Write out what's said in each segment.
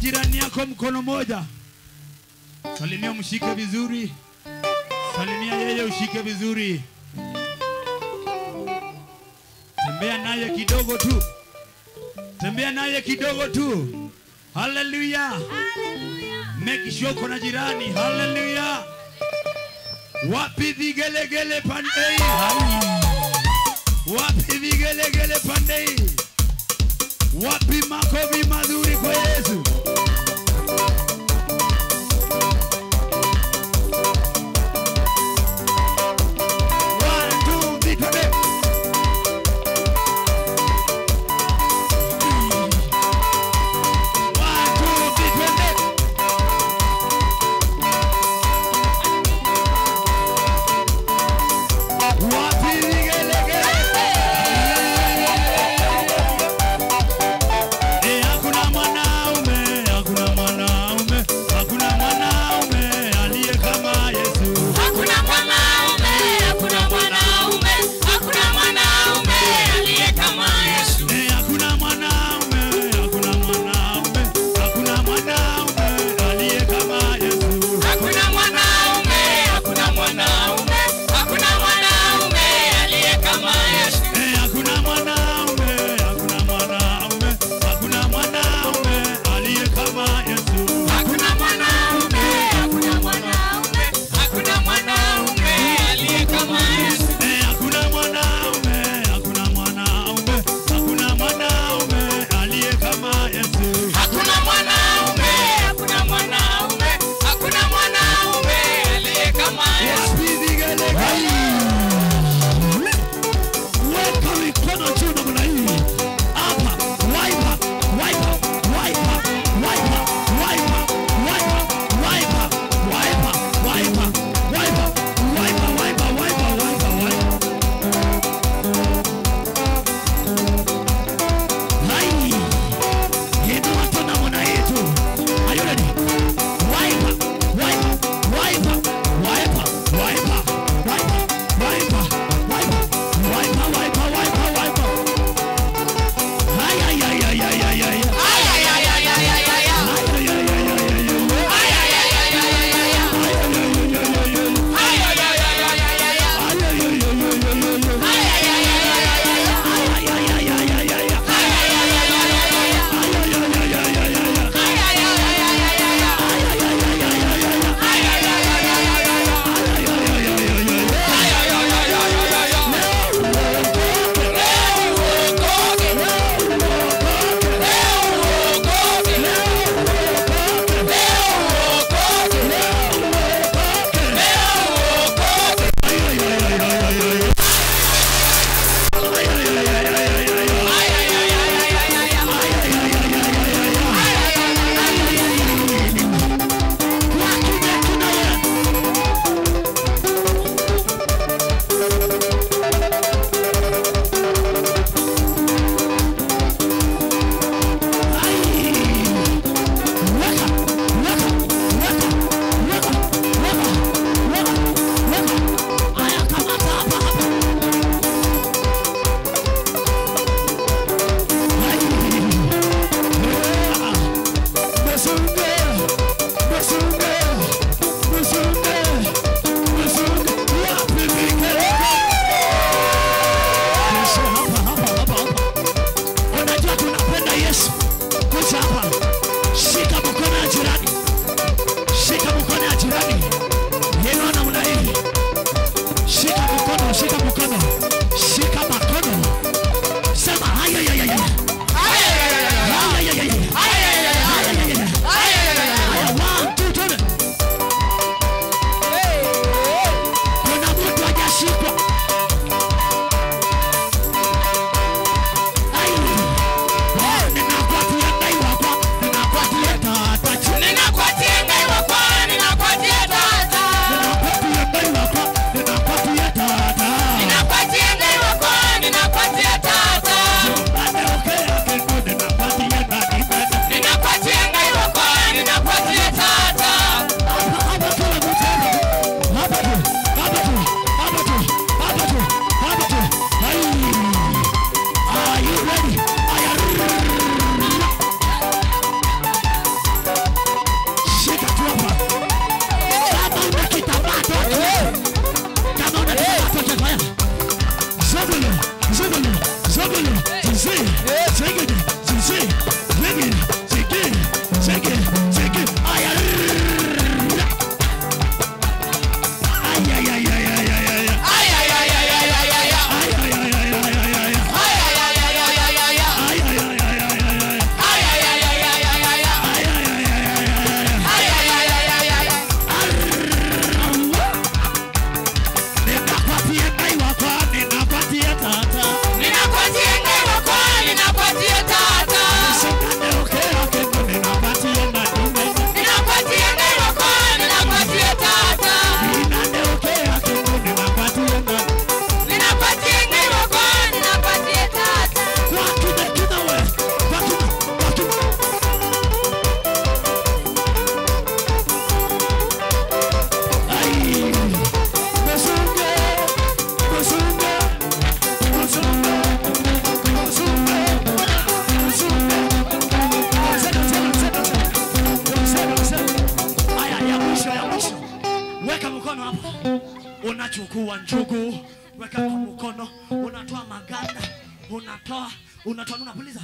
jirani yako mkono moja, salimia, mshike vizuri, salimia yeye, ushike vizuri, tembea naye kidogo tu, tembea naye kidogo tu. Haleluya! Make sure uko na jirani. Haleluya! Wapi vigelegele pande hii? Wapi vigelegele pande hii? Wapi makofi mazuri kwa Yesu? One, two, three, twende. One, two, three, twende. Wapi vigelegele? Eh, hakuna mwanao unachukua njugu weka kwa mkono unatoa maganda unatoa unatoa unapuliza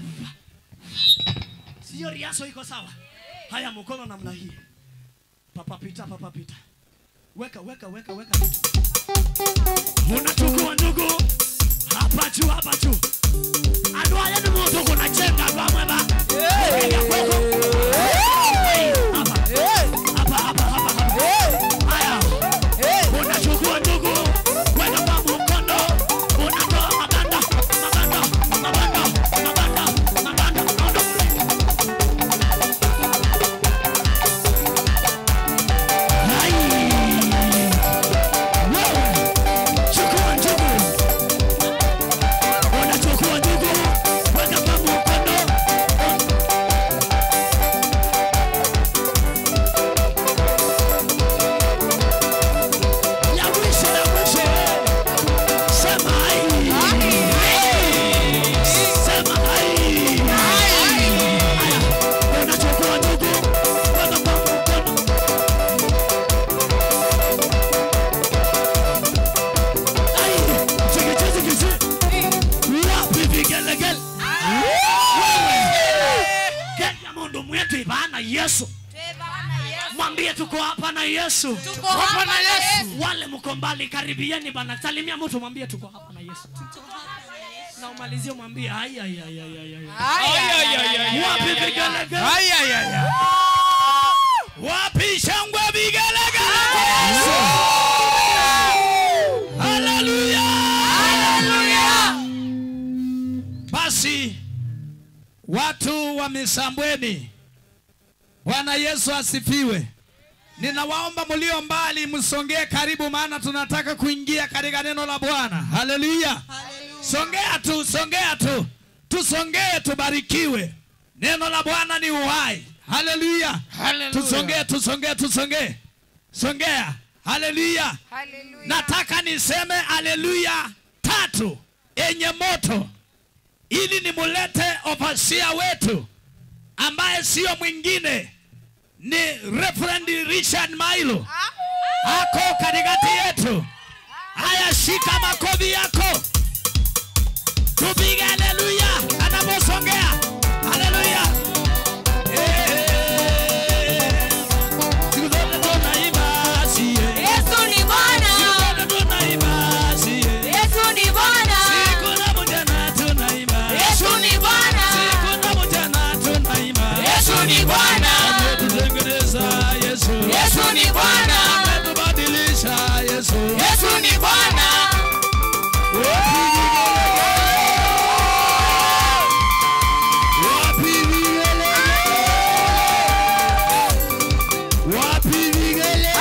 sio riaso iko sawa haya mkono namna hii papa pita papa pita weka weka weka weka unachukua njugu hapa juu hapa juu adwaye ni mundu kunachenga vamweva ya kwako hapa hapa hapa hapa hapa haya unachukua ndugu weka kwa mkono unatoa maganda maganda maganda maganda maganda maganda Hai. Wewe, chukua ndugu unachukua ndugu weka kwa mkono ya mwisho ya mwisho sema hai sema hai haya unachukua ndugu weka kwa mkono ai chiki chiki chiki wapi vigelegele kenya mundu mwetu ibana yesu mwambie tuko hapa na yesu Tuko hapa na Yesu. wale mko mbali karibieni bana salimia mtu mwambie tuko hapa na yesu na umalizie mwambie ai ai ai ai ai ai wapi vigelegele wapi shangwe vigelegele kwa Yesu haleluya Basi watu wa Misambweni, Bwana Yesu asifiwe. Ninawaomba mlio mbali msongee karibu, maana tunataka kuingia katika neno la Bwana. Haleluya! Songea tu, songea tu, tusongee, tubarikiwe. Neno la Bwana ni uhai. Haleluya! Tusongee, tusongee, tusongee, songea. Haleluya! Nataka niseme haleluya tatu yenye moto ili nimulete overseer wetu ambaye sio mwingine ni Reverend Richard Mailo ako katikati yetu. Haya, shika makofi yako, tupige haleluya anaposongea. Haleluya! Eh, siku zote tunaimba sie, Yesu ni Bwana. siku zote tunaimba sie, Yesu ni Bwana. siku na mchana tunaimba Yesu ni Bwana. siku na mchana tunaimba Yesu ni Bwana. ametutengeneza Yesu Yesu ni Bwana. ametubadilisha Yesu Yesu ni Bwana. Wapi vigele? Wapi vigele?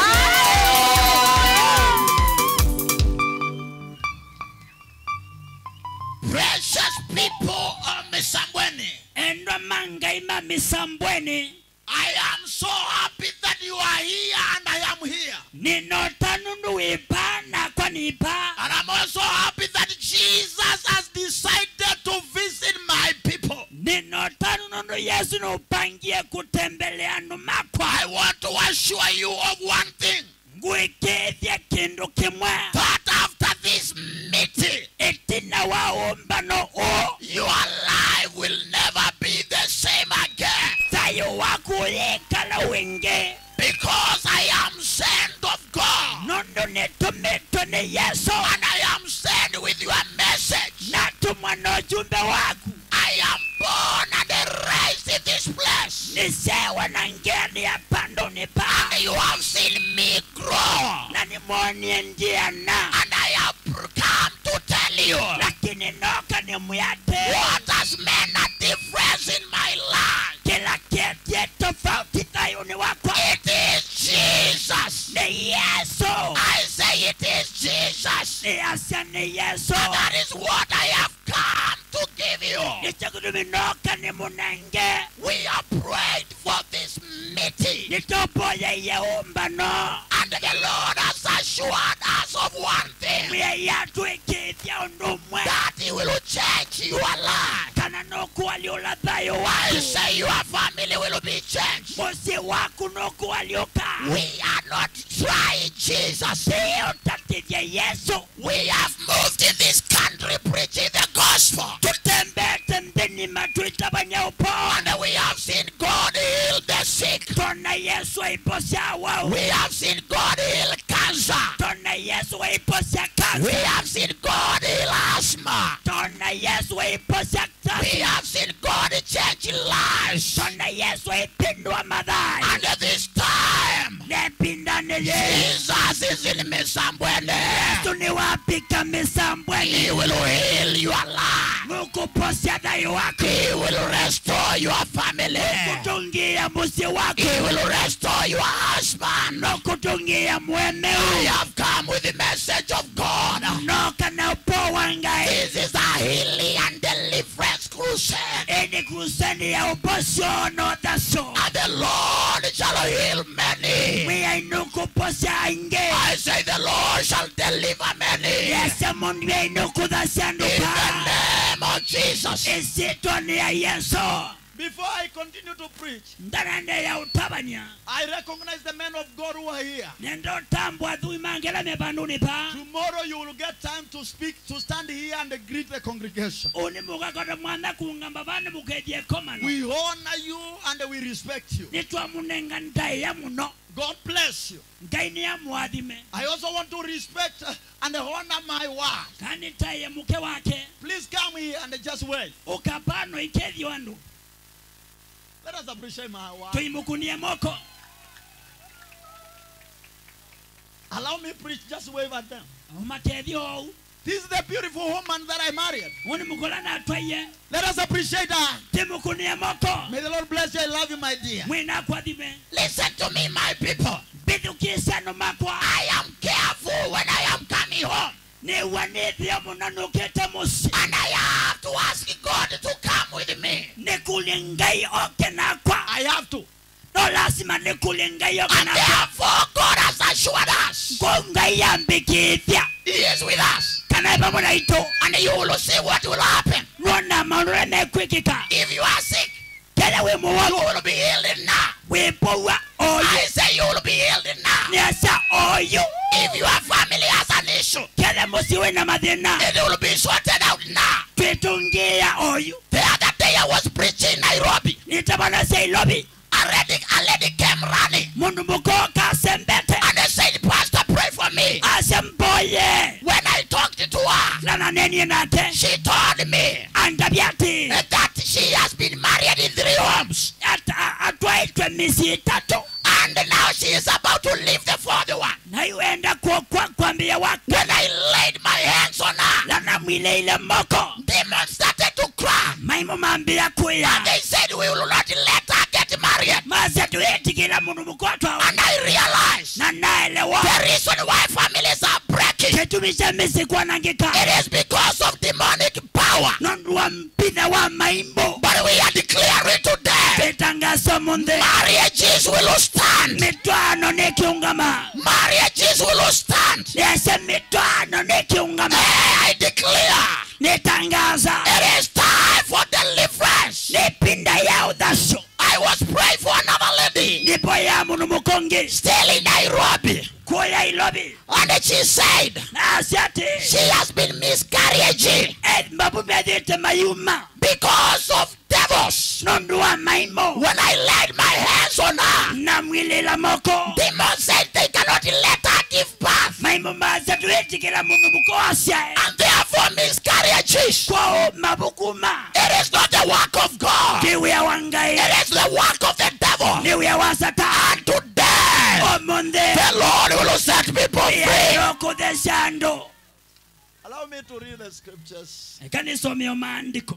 Precious people of Misambweni, endwa mangaima misambweni I am so happy that you are here and I am here. ninota nundu wipa nakwa nipa And I'm also happy that Jesus has decided to visit my people. ninota nundu yesu nupangie kutembelea andu makwa I want to assure you of one thing ngwikithia kindu kimwe that after this meeting, itina wa umbano u your life will never be the same again. tayo waku yikala wingi Because I am sent of God. nundu nitumitwe ni yesu And I am sent with your message. natumwa na ujumbe waku I am born and raised in this place. nisewa na ngeni ya pando nipa And you have seen me grow. na nimwonie njia na And I have come to tell you lakini noka ni muyate what has made a difference in my life. kila kietie tofauti tayuni wakwa It is Jesus. ni yesu I say it is Jesus. ni asia ni yesu And that is what I have come to give you. nichakuduminoka ni munenge We are prayed for this meeting. nitopoye yeumbano And the Lord has assured us of one thing mwe yatwikithya undumwe that He will change your life. kana nokuwaliula thayo I waku say your family will be changed. musi waku nokuwaliuka We are not trying Jesus. iyo tatithya yesu We have moved in this country preaching the gospel. tutembete mdinima tuitabanya upoa And we have seen God heal the sick. tona yesu aiposya wau We have seen God heal cancer. tona yesu aiposya We kansa have seen God heal asthma. tona yesu aiposya We kansa have seen God change lives. tona yesu aipindua madhari And this time, nepindanile Jesus is in Misambwene. yesu ni wapika misambweni He will heal your life. mukuposya dayo wako He will restore your family. kutungia musi wako He will restore your husband. nokutungia I mwemeu have come with the message of God. noka na upowa ngai This is a healing and deliverance crusade. ini kuseni ya uposyono thaso And the Lord shall heal many. mwiainukuposya aingi I say the Lord shall deliver many. yese mundu In yainukuthacianduka the name of Jesus. isitwa ni ya yesu Before I continue to preach, ndarende ya utabania I recognize the men of God who are here. nendotambwa thui mangeleme panduni pa Tomorrow you will get time to speak, to stand here and greet the congregation. uni mugakoto mwana kungamba vandu muketie komano We honor you and we respect you. nitwamunenga ntaiya muno God bless you. ngai ni amwathime I also want to respect uh, and honor my wife. kandi ntaiye muke wake Please come here and just wait. ukapano ikethio andu Let us appreciate my wife. tuimukunie moko Allow me preach, just wave at them. umakethio ou This is the beautiful woman that I married. uni mukulana atwaiye Let us appreciate her. timukunie moko May the Lord bless you. I love you, my dear. mwina kwathime Listen to me, my people. mbithukisano makwa I am careful when I am coming home. niwanithio muno nukite musi And I have to ask God to come with me. nikulie ngai oke nakwa I have to. no lazima nikulie ngai oke And nakwa therefore, God has assured us ko ngai yambikithia He is with us. kana ipamwe na itu And you will see what will happen. nuona maundu ria mekwikika If you are sick, kele wi you muwogu will be healed now. wipowa oyu I say you will be healed now. niasa oyu If your family has an issue, kele musi wina mathina it will be sorted out now. twitungia oyu The other day I was preaching in Nairobi. nitabona cia ilobi A lady, a lady came running mundu mukoka asembete and they said, Pastor, pray for me. asemboye When I talked to her, nana nenie nate she told me andabia ati that she has been married in three homes ata- atwaitwe misi itatu and now she is about to leave the fourth one. na iwenda kuokwa kwambia wake When I laid my hands on her, lana mwile ile moko demons started to cry. maimu mambia And kuya they said, We will not let her get married. mase tuyetikila mundu mukotwa And I realized na naelewa the reason why families are breaking kitumi cha misi kwanangika it is because of demonic power. nondu wa mpitha wa maimbo But we are declaring today vitangaso munthe marriages will stand. mitwano nikiungama Marriages will stand. nese mitwano nikiungama I declare nitangaza it is time for deliverance. nipinda ya uthaso I was praying for another lady nipo ya mundu mukongi still in Nairobi. kuya ilobi And she said nasi ati she has been miscarriaging mbabu methite mayuma because of devils. nondu wa maimbo When I laid my hands on her, na mwilila moko demons said they cannot let her give birth. maimbo mase tuyetikila mundu mukoasyae And therefore miscarriages. kwao mabukuma It is not the work of God. niwia wa ngai It is the work of the devil. niwia wa satani And today, omunthe the Lord will set people free. yayokuthesya andu Allow me to read the scriptures. ekanisomio maandiko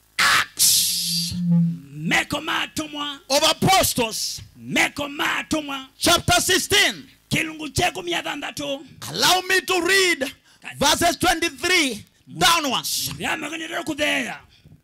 Acts meko matumwa Of Apostles, meko matumwa chapter 16. kilungu chekumi athanthatu Allow me to read verses 23 downwards. vyamekanirira kutheya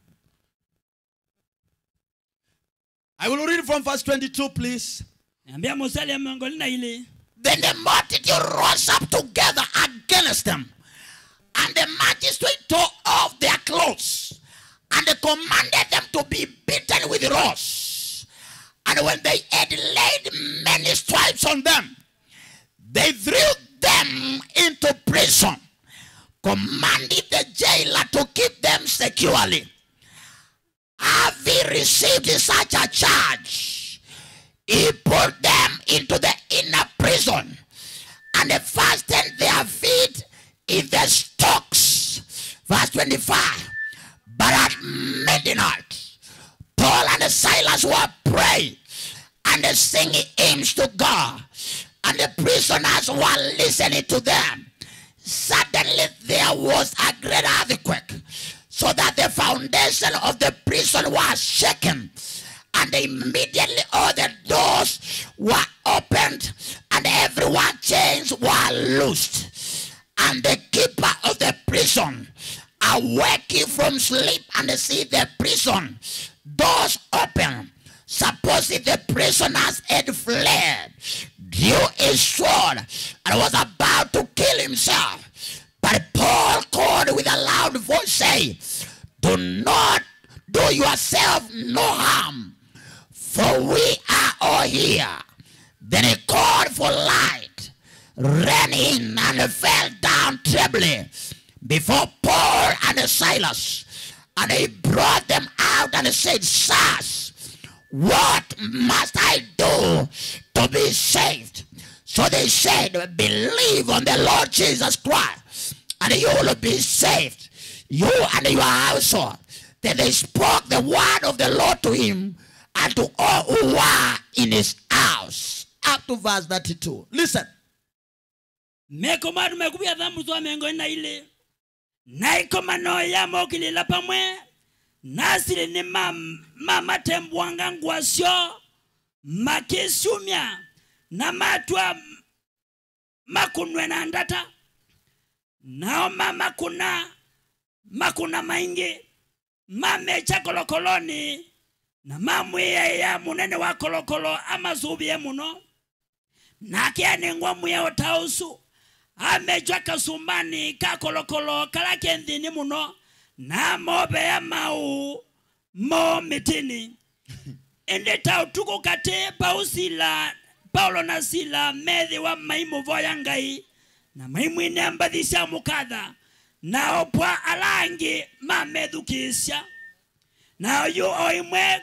I will read from verse 22, please. ambia musali ya miongo lina ili Then the multitude rose up together against them. And the magistrate tore off their clothes. And they commanded them to be beaten with rods. And when they had laid many stripes on them, they threw them into prison, commanded the jailer to keep them securely. Having received such a charge, he put them into the inner prison and fastened their feet in the stocks. Verse 25. But at midnight, Paul and Silas were praying and singing hymns to God, and the prisoners were listening to them. Suddenly there was a great earthquake, so that the foundation of the prison was shaken, and immediately all the doors were opened, and everyone's chains were loosed. And the keeper of the prison, awaking from sleep and see the prison doors open, supposing the prisoners had fled, drew his sword and was about to kill himself. But Paul called with a loud voice, saying, Do not do yourself no harm, for we are all here. Then he called for light, ran in, and fell down trembling before Paul and Silas. And he brought them out and said, Sirs, what must I do to be saved? So they said, Believe on the Lord Jesus Christ, and you will be saved, you and your household. Then they spoke the word of the Lord to him and to all who were in his house. Up to verse 32. Listen. mekoma tumekuvya dhambu zwa mengo ina ile naikomano yamokilila pamwe nasili ni ma- mamatembwanga ngwasyo makisumya na matwa makunwe na ndata nao mamakuna makuna maingi mamecha kolokoloni na mamwiyeya munene wa kolokolo amasubiye muno nake anengwa muya otausu amejwa kasumbani ka kolokolo kala kenthini muno na mobeya mau mo mitini ende tautuku kati pausila paulo na sila methi wa maimu voya ngai na maimu ine mbathisya mukatha na opwa alangi mamethukisya na oyu o imwe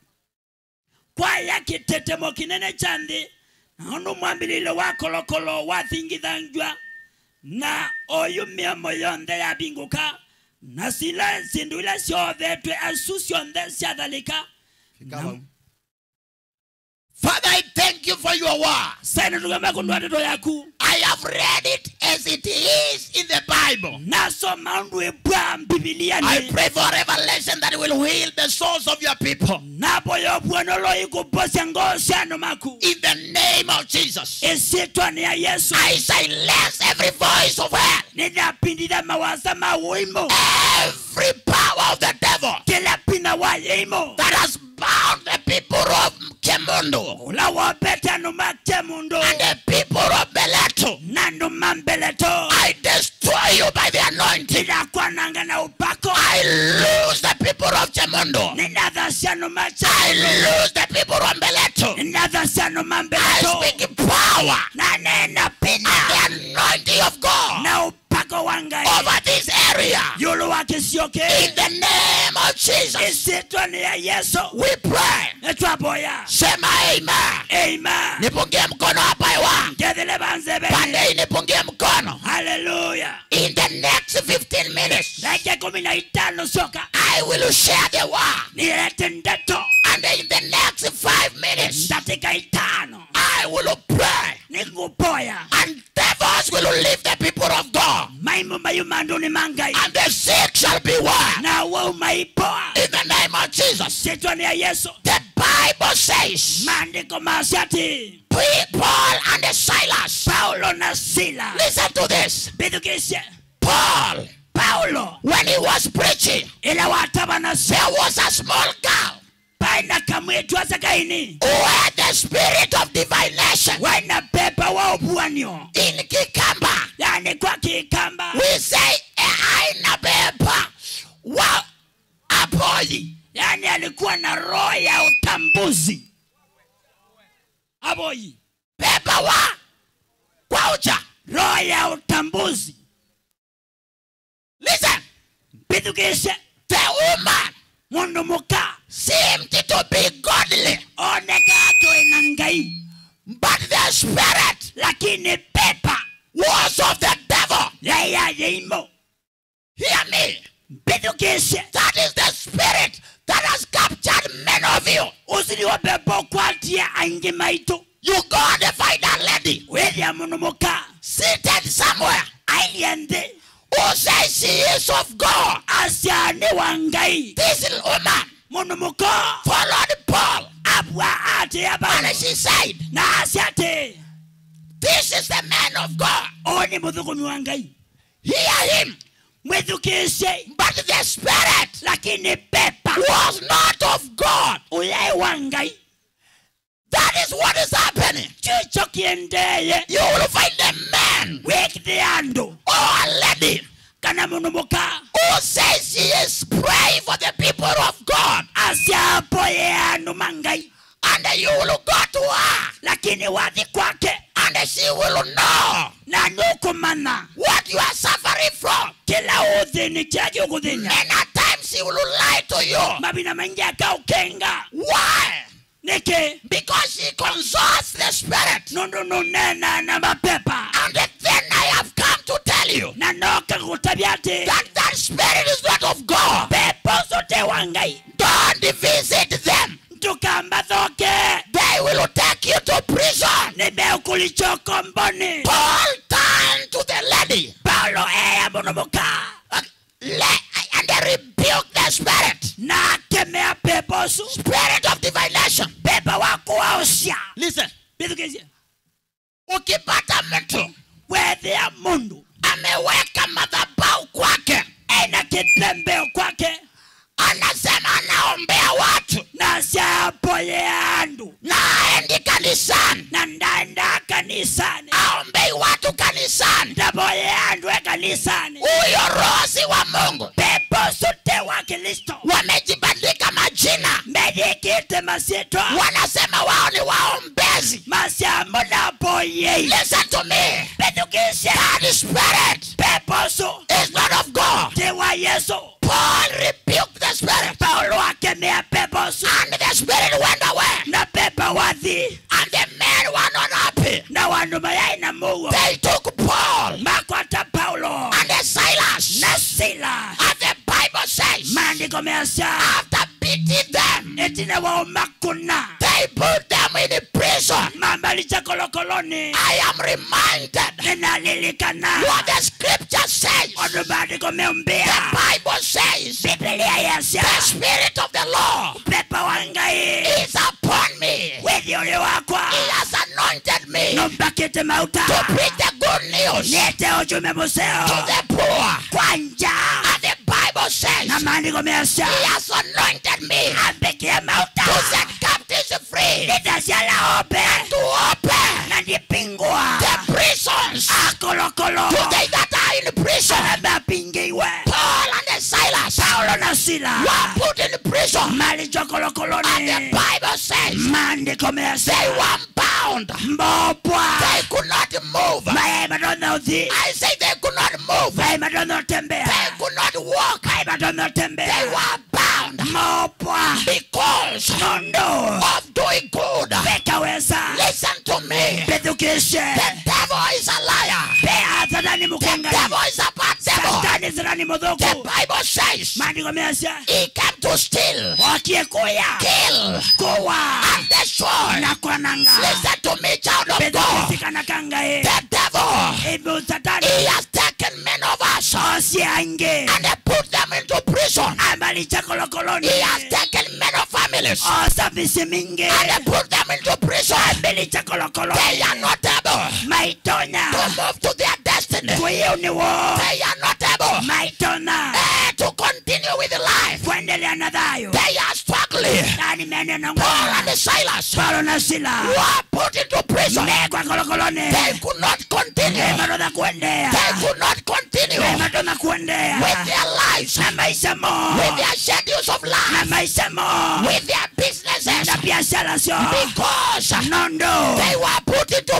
kwaya kitetemo kinene cha nthi na undu mwambililo wa kolokolo wathingithanjwa na oyu mĩomo yonthe yabinguka na sila sindu ila ciothetwe asu cionthe ciathalika Na- Father, I thank you for your word. saina tugema kundwa ndeto yaku I have read it as it is in the Bible. nasoma undu ibwa I mbibiliani pray for revelation that will heal the souls of your people. napo yobwonolo ikuposya ngoo syanu maku In the name of Jesus, isitwa ni ya yesu I silence every voice of hell, ninapinditha mawasa mawimo every power of the devil kila pina wa yimo that has bound the people of Kemundo ula wopete anu make mundu and the people of Beletu. nandu mambeleto I destroy you by the anointing. ndakwananga na upako I lose the people of Kemundo. nindathasya nu I machamundu lose the people of Beletu. nindathasya nu I mambeleto speak power na nena pina and the anointing of God na upako wa ngai over this area. yulu wa kisioke In the name of Jesus, isitwa ni ya yesu we pray. etwaboya Sema amen. eima Nipungie mkono hapa hewa. ngethile banzebeni Pande hii nipungie mkono. haleluya In the next 15 minutes, dakika kumi na itano soka I will share the word. nilete ndeto And in the next five minutes, dakika itano I will pray. nikupoya And devils will leave the people of God. maimu mayumanduni mangai And the sick shall be well. na waumaipoa In the name of Jesus. sitwa ni ya yesu The Bible says, maandiko masiati Paul and Silas. paulo na sila Listen to this. bithukisye Paul, paulo when he was preaching, ila wataba na se there was a small girl paina kamwitu asakaini who had the spirit of divination waina pepa wa upuanio in Kikamba. yani kwa kikamba We say, aina pepa wa apoi. yani alikuwa na roho ya utambuzi aboyi Pepa wa roho ya utambuzi Listen, mpithukishe the woman mundu muka seemed to be godly, oneka twina ngai but the spirit lakini pepa was of the devil. yaya yeimo Hear me. mpithukishe That is the spirit that has captured many of you. usiliwa pepo kwatia aingi maitu You go and find a lady withia mundu muka seated somewhere ailie nthi who says she is of God. acia ni wa ngai This woman mundu muka followed Paul abwa atia and bano she said, na acia ati This is the man of God. ũyũ nĩ mũthũkũmi wa ngai Hear him. mwĩthukĩce But the spirit lakini pepa was not of God. ũyai wa ngai That is what is happening. kĩcho kĩendeye You will find a man wĩkĩte andũ or a lady kana mũndũ mũka who says she is praying for the people of God. aciapoye andũ ma ngai And you will go to her lakini wathi kwake and she will know na nĩũkũmana what you are suffering from. kĩla ũthĩni kĩa gĩũgũthĩnya Many times she will lie to you. mabina maingĩ akaũkenga Why? nĩkĩ Because she consults the spirit. nũndũ nũnena na mapepa And then I have come to tell you na noka gũtabia atĩ that that spirit is not of God. pepo ũcio te wa ngai Don't visit them. tukambathoke They will take you to prison. nimekulichoko mboni Paul turned to the lady paulo eya mũnomũka uh, le- and they rebuked the spirit. na akemea pepo ũcio Spirit of divination. pepo wa kuwaũcia Listen. bithukĩcie Ukipata mtu wethĩa mũndũ ameweka madhabahu kwake, ena kĩtembeo kwake anasema anaombea watu na ciapoye andũ na aendi kanisani, na ndaenda kanisani aombei watu kanisani. ndapoye andũ e kanisani Huyo roho si wa Mungu. pepo ũcio te wa kristo Wamejibandika majina, methĩkĩte masĩtwa wanasema wao ni waombezi. maciamo ndapoyei Listen to me. bithukĩcie That spirit pepo ũcio is not of God. ti wa yesu Paul rebuked the spirit, paulo akemea pepo ũcio and the spirit went away. na pepo wathi And the men were not happy. na wandu mayai na mugo They took Paul makwata paulo and the Silas. na sila And the Bible says, maandiko meacia after beating them, etine wao makuna they put them in prison. mambalicha kolokoloni I am reminded ninalilikana what the scripture says. ondu maandiko The meumbia Bible says, bibilia yacia the Spirit of the Lord pepo wa ngai is upon me. withi uli wakwa He has anointed me numbakite mauta to preach the good news niete ujume to museo the poor. kwanja And the Bible says, na maandiko meacia He has anointed me ambikie mauta to set captives free, nitaciala ope to open na ndipingwa the prisons akolokolo to they that are in prison. mapingiwe Paul and the Silas paulo na sila were put in prison. malichwa And the kolokoloni Bible says maandiko they meacia were bound. mbopwa They could not move. mayai madona uthi I say they could not move. mayai madona utembea They could not walk. mayai madona They utembea were bound mbopwa because nondo of doing good. pekaweza Listen to me. pethukishe The devil is a liar. pea satani The mukengai devil is a bad devil. satani satani The muthuku Bible says maandiko meacia he came to steal, okie kuya kill, kuwa and destroy. na kwananga Listen to me, child of God. pethukisikana kangai The devil, ibu satani he has taken men of us osiange and he put them into prison. ambalicha kolokoloni He has taken men of families osabisi mingi and he put them into prison. ambalicha kolokoloni They are not able maitona to move to their destiny. kuiuniwo They are not able maitona eh, to continue with life. kuendelea na thayo They are struggling. nani mene na Paul and ngoma Silas paulo na sila were put into prison. mekwa kolokoloni They could not continue. emadona kuendea They could not continue emadona kuendea with their lives, na maisha mo with their schedules of na life, maisha mo with their businesses na biashara sio because nondo they were put into prison.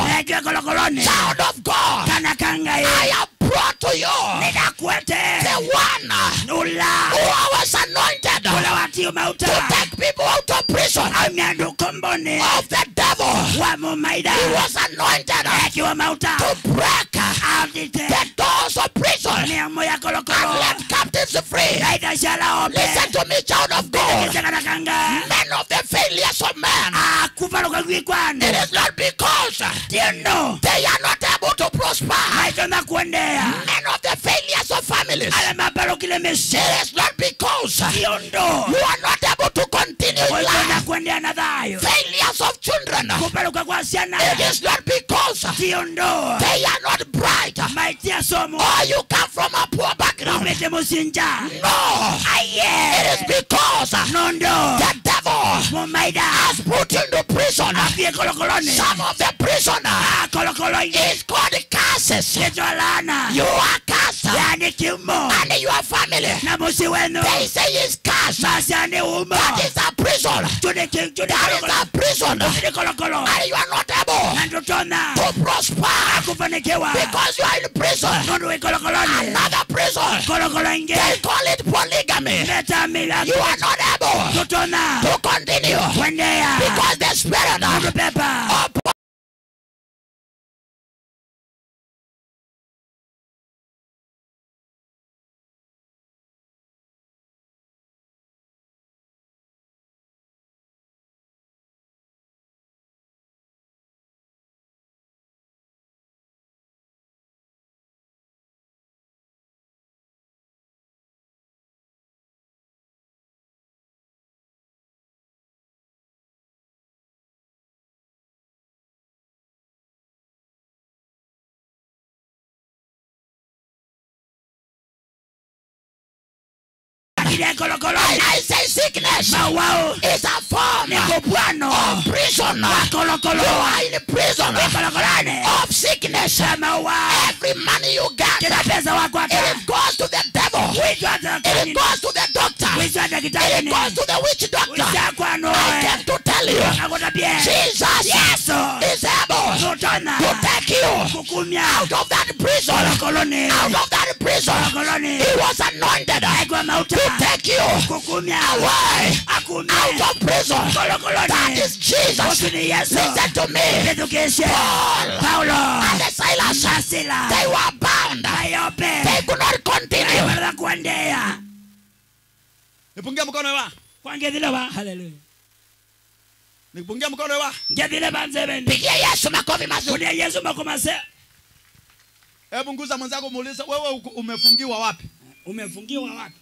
ekwe kolokoloni child of God, kana kangai I have brought to you ninakwete the one ula who was anointed ula watio to mauta take people out of prison amyandu komboni of the devil. wa mumaida He was anointed ekiwa mauta to break audite the doors of prison miamo ya and kolokolo let captives free. naidashala ope Listen to me, child of God. kana kanga Men of the failures of man. akuvaluka kwikwano It is not because tino they are not able to prosper. maitona kuendea Men of the failures of families. ale mapalukile mesi It is not because tiondo you are not able to continue in oitona life. kuendea na thayo Failures of children. kupaluka kwa ciana It is not because tiondo they are not bright maitia somo or you come from a poor background. umete musinja No. It aye is because nondo the devil mumaida has put into prison afie kolokoloni some of the prisoner kolokolo ingi is called curses. kitolana You are cursed yani kimo and your family. na musi wenu They say it's cursed. masani umo That is a prison. tude king tude That is kolokolo a prison. tude kolokolo And you are not able na ndotona to prosper kufanikiwa because you are in prison. nondo we kolokoloni Another prison. kolokolo ingi They call it polygamy. leta mila You are not able ndotona to continue kuendea because the spirit nondo of pepa ile kolokoloni I say sickness mawao is a form ni kupwano of prison. kolokolo You are in prison kolokoloni of sickness. mawao Every money you get, kila pesa wako hata it goes to the devil. witwa hata It goes to the doctor. witwa hata It kitabini goes to the witch doctor. witwa kwano I came to tell you, akutapie Jesus yesu is able tutona to take you kukumya out of that prison. kolokoloni Out of that prison. kolokoloni He was anointed aigwa to mauta take you kukumya away akumya out of prison. That kolokoloni is Jesus. Yesu ni Yesu Listen to me. Edukeshe Paul Paulo and the Silas, Asila they were bound. Ayope They could not continue. Wala kuendea nipungie mkono wa kwangethile ba haleluya nipungie mkono wa ngethile banzebeni Pigia Yesu makofi mazuri. kulia Yesu makomase hebu nguza mwenzako muulize wewe uko- umefungiwa wapi umefungiwa wapi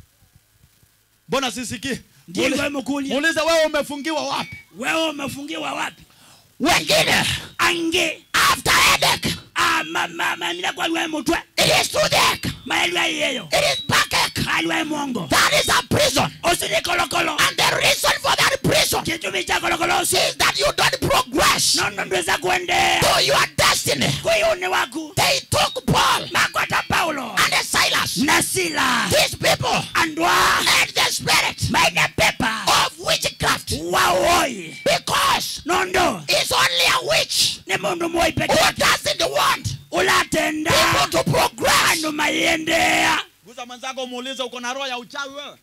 mbona sisikii ndiwe Muulize- mkulia muulize wewe umefungiwa wapi wewe umefungiwa wapi Wengine, ange after headache, ama mama mina kwa lwa mutwe it is toothache, maelwa yeyo it is backache. alwa mongo That is a prison. osini kolokolo And the reason for that prison kitumi cha kolokolo si is that you don't progress nono ndweza kuendea to your destiny. kuyuni waku They took Paul makwata Paulo and the Silas. na Sila These people andwa had the spirit maina pepa of witchcraft waoi because nondo it's only a witch ni mundu moi peke who yake doesn't want ulatenda people to progress. andu mayendea guza mwenzako muulize uko na roho ya uchawi wewe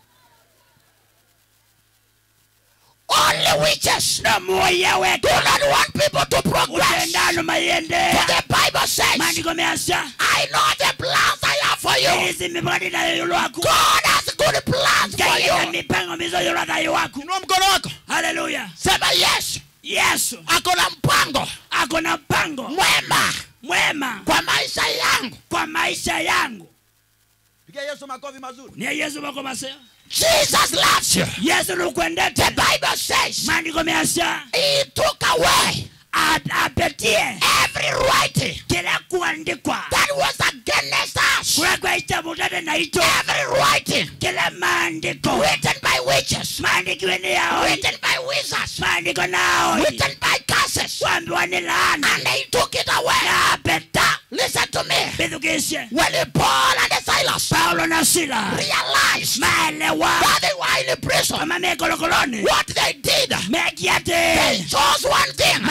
Only witches na moya do wetu not want people to progress. utenda andu For mayendea the Bible says, maandiko measha I know the plans I have for you. izi mipango nayo lwaku God has good plans for kaina you. mipango mizoyo lwathayo waku inua mkono wako haleluya Sema yes. yesu Ako na mpango ako na mpango mwema mwema kwa maisha yangu. kwa maisha yangu pigia yesu makofi mazuri ni yesu makomaseo Jesus loves you. yesu The nukwendete Bible says maandiko measha he took away apetie every writing kila kuandikwa that was against us. kula kwa itabutane na ito Every writing kila maandiko written by witches, maandikiwe ni yao written by wizards, maandiko nao written by curses, wambiwa ni laana and they took it away. na peta Listen to me. bithukishe When Paul and the Silas paulo na sila realized maelewa that they were in prison, kama mekolokoloni what they did, they mekiate chose one thing masa kwa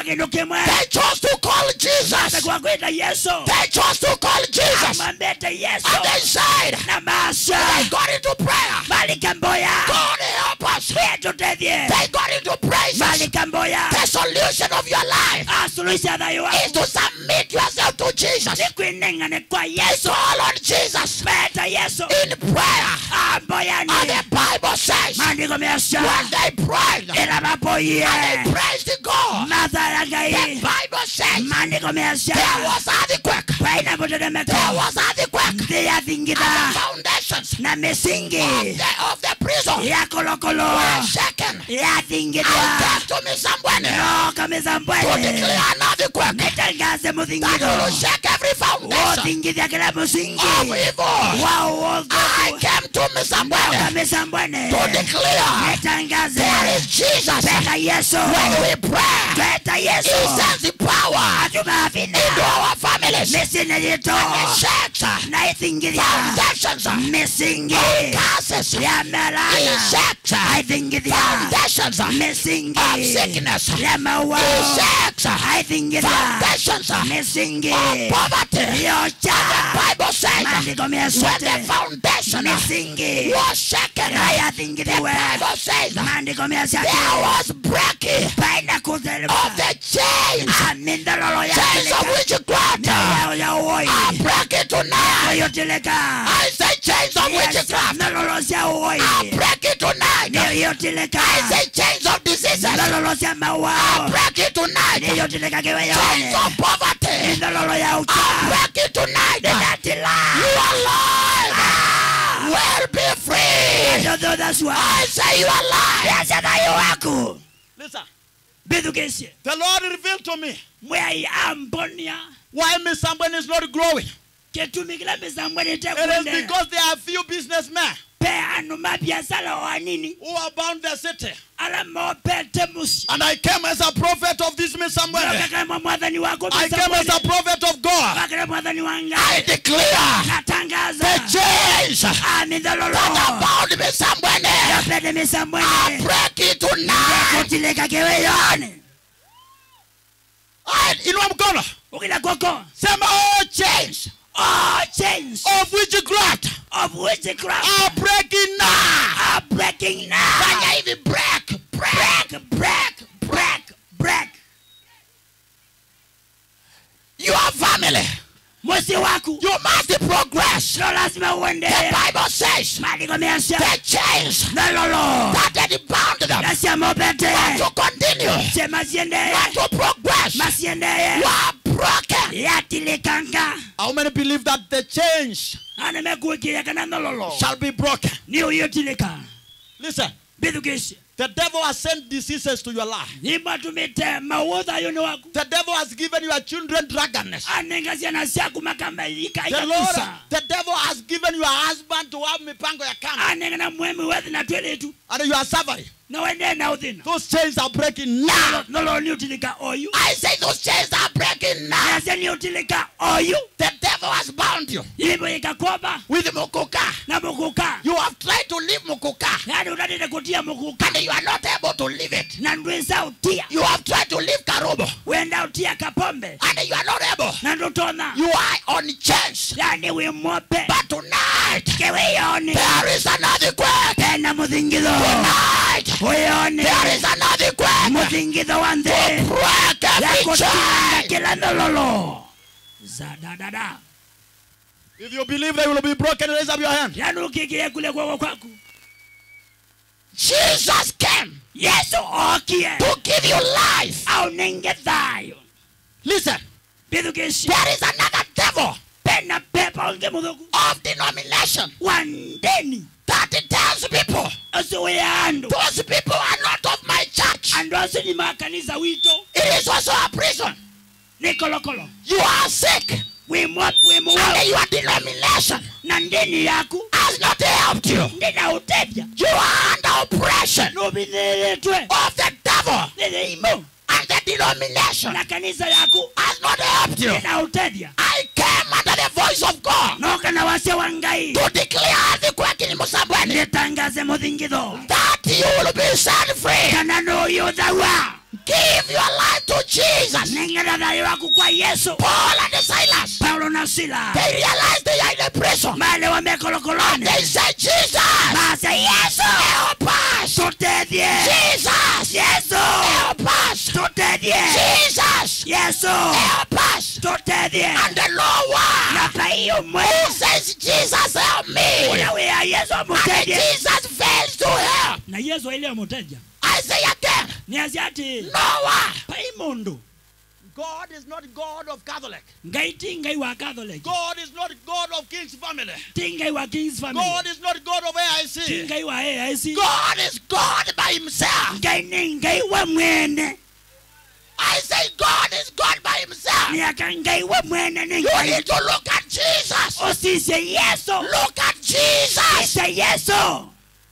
kindu kimwe They chose to call Jesus. kwa kwita yesu They chose to call Jesus. amwambete yesu And they said, na masha they got into prayer. malikamboya God help us. wetutethie They got into praises. malikamboya The solution of your life asuluhisha thayo is waku to submit yourself to Jesus. ni kwineng'ane kwa Is yesu call on Jesus meta yesu in prayer. amboyani And the Bible says, maandiko mesha when they prayed, ila mapoye and they praised God, matha ya the ngai Bible says maandiko mesha there was earthquake. kwaina There mutetemeko was earthquake. nthi And yathingitha the foundations na misingi of the, of the prison ya kolokolo were shaken. I yathingithwa came to me somewhere no to kamizambwele declare an earthquake nitangaze that muthingitho will shake every foundation wothingithia kila musingi of evil. wao I wothu came to me somewhere kamizambwene to declare nitangaze there is Jesus. peka yesu When we pray, tweta He yesu sends the power atumavina into our families. misine yito It shakes na ithingithia foundations of misingi curses. ya It melana shakes aithingithia foundations of misingi sickness. ya It mawao shakes aithingithia foundations of misingi poverty. yocha Bible says maandiko when the mesote foundation misingi was shaken, the ayathingithiwe Bible says maandiko there mesati was breaking paina of kuthelemuka the chains, amindololo chains of witchcraft. yao ya uoi I break it tonight. yotileka I say chains of witchcraft. ndololo cia uoi I break it tonight. yotileka I say chains of diseases. ndololo cia I mawao break it tonight. yotileka Chains kiweyone of poverty. ndololo ya I ucha break it tonight. ninatila You alive will be free. ndothosua I say you alive. yacathayo waku Listen. mbithukicie The Lord revealed to me mwai ambonia why Miss Sambwen is not growing. gĩtũmi kĩrĩa mĩcambweni It is ĩtekwendera because there are few businessmen pe andũ ma biacara wanini who are bound the city. arĩa mopete mũciĩ And I came as a prophet of this Miss Sambwen. Nokakama mwathani wako I came as a prophet of God. wakĩra mwathani wa I ngai declare natangaza the chains that amindhololo are bound me somewhere. yopete I mĩcambweni break it tonight. gũtilĩka kĩwĩyoni I, inua mkono. ũkĩla koko Sema all chains all chains of witchcraft of witchcraft are breaking now. are breaking now Fanya hivi break, break. break break break break Your family, mũciĩ waku you must progress. no lazima The uendelee Bible says maandiko meacia the chains ndololo that had bound them nacia mopete to continue, ce maciendeye not to progress, maciendeye were broken. yatilikanga How many believe that the chains ana mekuikiria kana ndololo shall be broken? ni uyotilika Listen, mbithukicie the devil has sent diseases to your life. imatumite mauotha yoni waku The devil has given your children drunkenness. anenga ciana ciaku makambaika The Lord, ikakusa the devil has given your husband to have mipango ya kando, anenga na mwemi wethi na tweletu and you are suffering. na wendee na uthina Those chains are breaking now. ndololo ni utilika oyu I say those chains are breaking now. nacia ni utilika oyu The devil has bound you ivo ikakoba with mukuka. na mukuka You have tried to leave mukuka yani utatete kutia mukuka and you are not able to leave it. na ndwisa utia You have tried to leave karubo wenda utia kapombe and you are not able. na ndutona You are on chains. yani wimope But tonight, kewiyoni there is another quake. pena muthingitho Tonight, uyoni there is another quake. muthingitho wa nthi Break every yakutinga chain. kila ndololo zadadada If you believe they will be broken, raise up your hand. yani ukikirie kule kwako kwaku Jesus came yesu okie to give you life. au nenge thayo Listen, bithukici there is another devil pena pepa ungi muthuku of denomination wa ndeni that tells people ucio wi andu those people are not of my church. andu acio ni makanitha wito It is also a prison. ni kolokolo You are sick wimwa wimuwao and your denomination na ndeni yaku has not helped you. ndina utethya You are under oppression nubithiritwe of the devil ni thiimo and the denomination na kanitha yaku has not helped you. ndina utethya I came under the voice of God noka na wacia wa ngai to declare the quaking Musambweni nitangaze muthingitho that you will be set free. kana nuyuthawa Give your life to Jesus. nengera thayo waku kwa yesu Paul and Silas, paulo na sila they realized they are in a prison. male wamekolokoloni They said, Jesus, mase yesu help us. tutethie Jesus, yesu help us. tutethie Jesus, yesu help us. tutethie And the Lord na one pai umwe who says, Jesus, help me. ula wia yesu And amutethie Jesus fails to help. na yesu ile amuteja I say again, niazi ati Noah. pai mundu God is not God of Catholic. ngai ti ngai wa catholic God is not God of King's family. ti ngai wa kings family God is not God of ti AIC. ngai wa aic God is God by himself. ngai ni ngai wa mwene I say God is God by himself. niaka ngai wa mwene ni You ngai need to look at Jesus. usise yesu Look at Jesus. ise yesu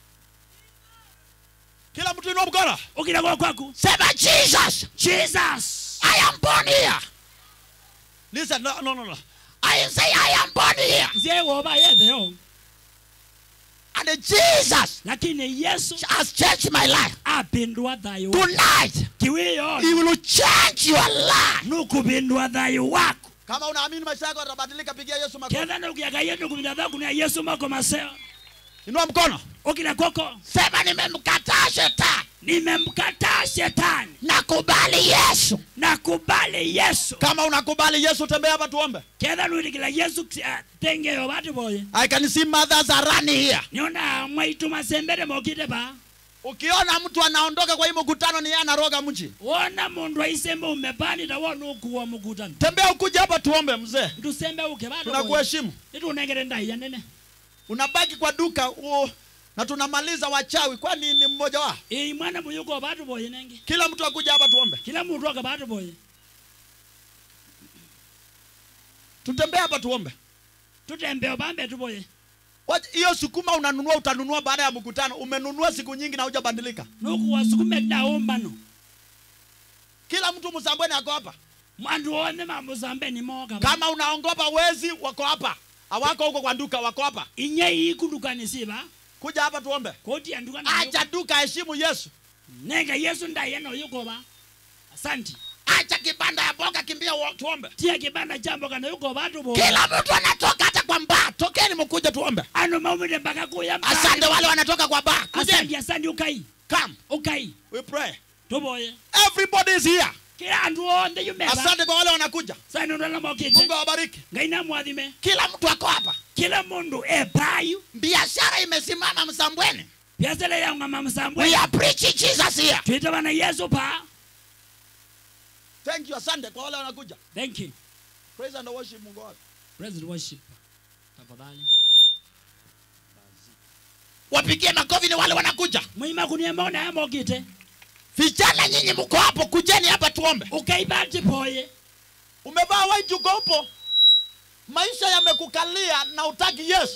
Kila mtu inua mkono. ukira kwa kwaku Sema Jesus. jesus I am born here. Listen, no, no, no, no. I say I am born here. zie woba yetheo And Jesus lakini yesu has changed my life. apindua thayo Tonight, kiwiyo He will change your life. nukupindua thayo wako Kama unaamini maisha yako yatabadilika, pigia Yesu makofi. ketha nukiaka ye nukupinda thaku ni yesu mako maseo Inua mkono. ukira koko Sema nimemkataa shetani. nimemkataa shetani Nakubali Yesu. nakubali yesu Kama unakubali Yesu, tembea hapa tuombe. ketha nuitikila yesu ah, tengeyo batu boye I can see mothers are running here. niona mwaitu masembere mokite ba Ukiona mtu anaondoka kwa hii mkutano, ni yeye anaroga mji. wona mundu aisembe umepandita wona ukuwa mukutano Tembea ukuja hapa tuombe, mzee. ndusembe uke batu boye Tunakuheshimu. nitunengere ndaiya nene Unabaki kwa duka uo, na tunamaliza wachawi. Kwani ni mmoja wao? ii mwana muyuko batu boye nenge Kila mtu akuja hapa tuombe. kila mundu aka batu boye Tutembee hapa tuombe. tutembeo bambe tu boye Wacha- Hiyo sukuma unanunua, utanunua baada ya mkutano. Umenunua siku nyingi na hujabadilika. nukuwa sukume daumbano Kila mtu Msambweni ako hapa. mwandu wone mamusambe ni moka ba. Kama unaongopa wezi, wako hapa. Hawako huko kwa duka, wako hapa. inye ikundukanisiba Kuja hapa tuombe. koti andukana Acha duka, heshimu Yesu. nenge yesu ndaiya noyukoba asanti Acha kibanda ya boga, kimbia wa- Tuombe. tia kibanda chambo kana yuko batu boye Kila mtu anatoka hata kwa mbaa. Tokeni mkuje tuombe. ano maumire mpaka kuya mbali. Asante wale wanatoka kwa baa. asante Kujeni. asante ukai Come. ukai We pray. tuboye Everybody is here. kila andu onthe yumeba Asante kwa wale wanakuja. sani ndala mokite Mungu awabariki. ngai namwathime Kila mtu ako hapa. kila mundu epayu Biashara imesimama Msambweni. biasele yaung'ama msambwe We are preaching Jesus here. twitavana yesu pa Thank you. Asante kwa wale wanakuja. thank you Praise and worship Mungu wako. president worship tafadhali Wapigie makofi ni wale wanakuja. mwima kuniemona yamokite Vijana nyinyi mko hapo, kujeni hapa tuombe. ukaibati poye Umevaa white uko upo. Maisha yamekukalia na utaki Yesu.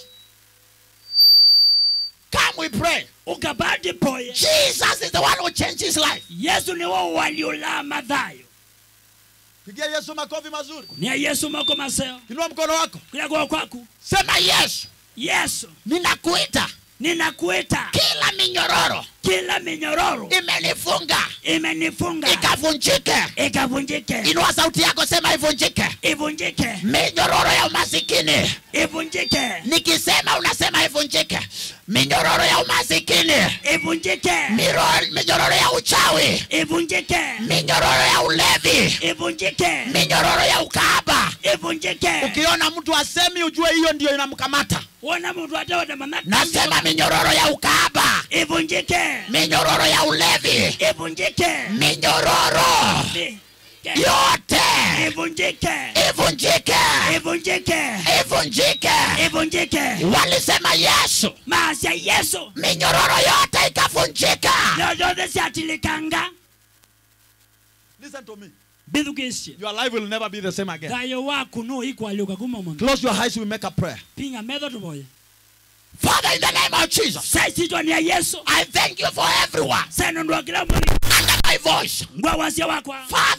Come we pray. ukabati poye Jesus is the one who changed his life. yesu niwo waliula mathayo Pigia Yesu makofi mazuri. niya yesu mako maseo Inua mkono wako. kulia kwa kwaku Sema Yesu, yesu ninakuita. ninakuita Kila minyororo kila minyororo imenifunga imenifunga ikavunjike. ikavunjike Inua sauti yako, sema ivunjike. ivunjike Minyororo ya umasikini, ivunjike nikisema unasema ivunjike. Minyororo ya umasikini, ivunjike miro- minyororo ya uchawi, ivunjike minyororo ya ulevi, ivunjike minyororo ya ukahaba. ivunjike Ukiona mtu asemi ujue hiyo ndio inamkamata. wona mundu atewote Nasema minyororo ya ukahaba, ivunjike minyororo ya ulevi, ivunjike minyororo Mi- yote ivunjike ivunjike, ivunjike ivunjike. ivunjike Walisema Yesu, maasya yesu minyororo yote ikavunjika. nyoyothe syatilikanga Listen to me. bithukisye Your life will never be the same again. thayo waku no ikwaliuka kuma mundu Close your eyes, we make a prayer. pinga metho tuvoye Father, in the name of Jesus, saisitwa ni ya yesu I thank you for everyone senondwa kila mwini under my voice. ngwa wasya wakwa Father,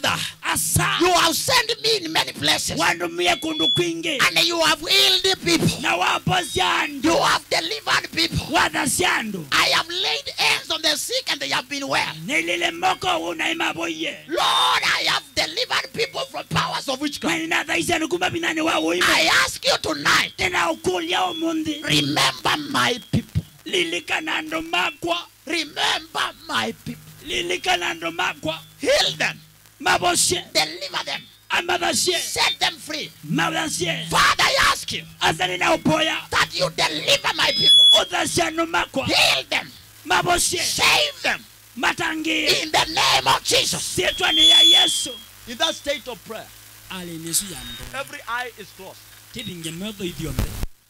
asa You have sent me in many places. wandumie kundu kwingi And you have healed people. na waposia andu You have delivered people. wathasia andu I have laid hands on the sick and they have been well. nilile moko unaimaboye Lord, I have delivered people from powers of witchcraft. mweninathaisia nikuma binani wa uima I ask you tonight, ninaukulia umuthi remember my people. lilikana andu makwa Remember my people. lilikana andu makwa Heal them. mabocie Deliver them. amathacie Set them free. mathacie Father, I ask you asa ninaupoya that you deliver my people. uthacia andu makwa Heal them. mabocie Save them. matangie In the name of Jesus. sietwa ni ya yesu In that state of prayer, ali nisu ya ndo every eye is closed. tivinge metho ithiothe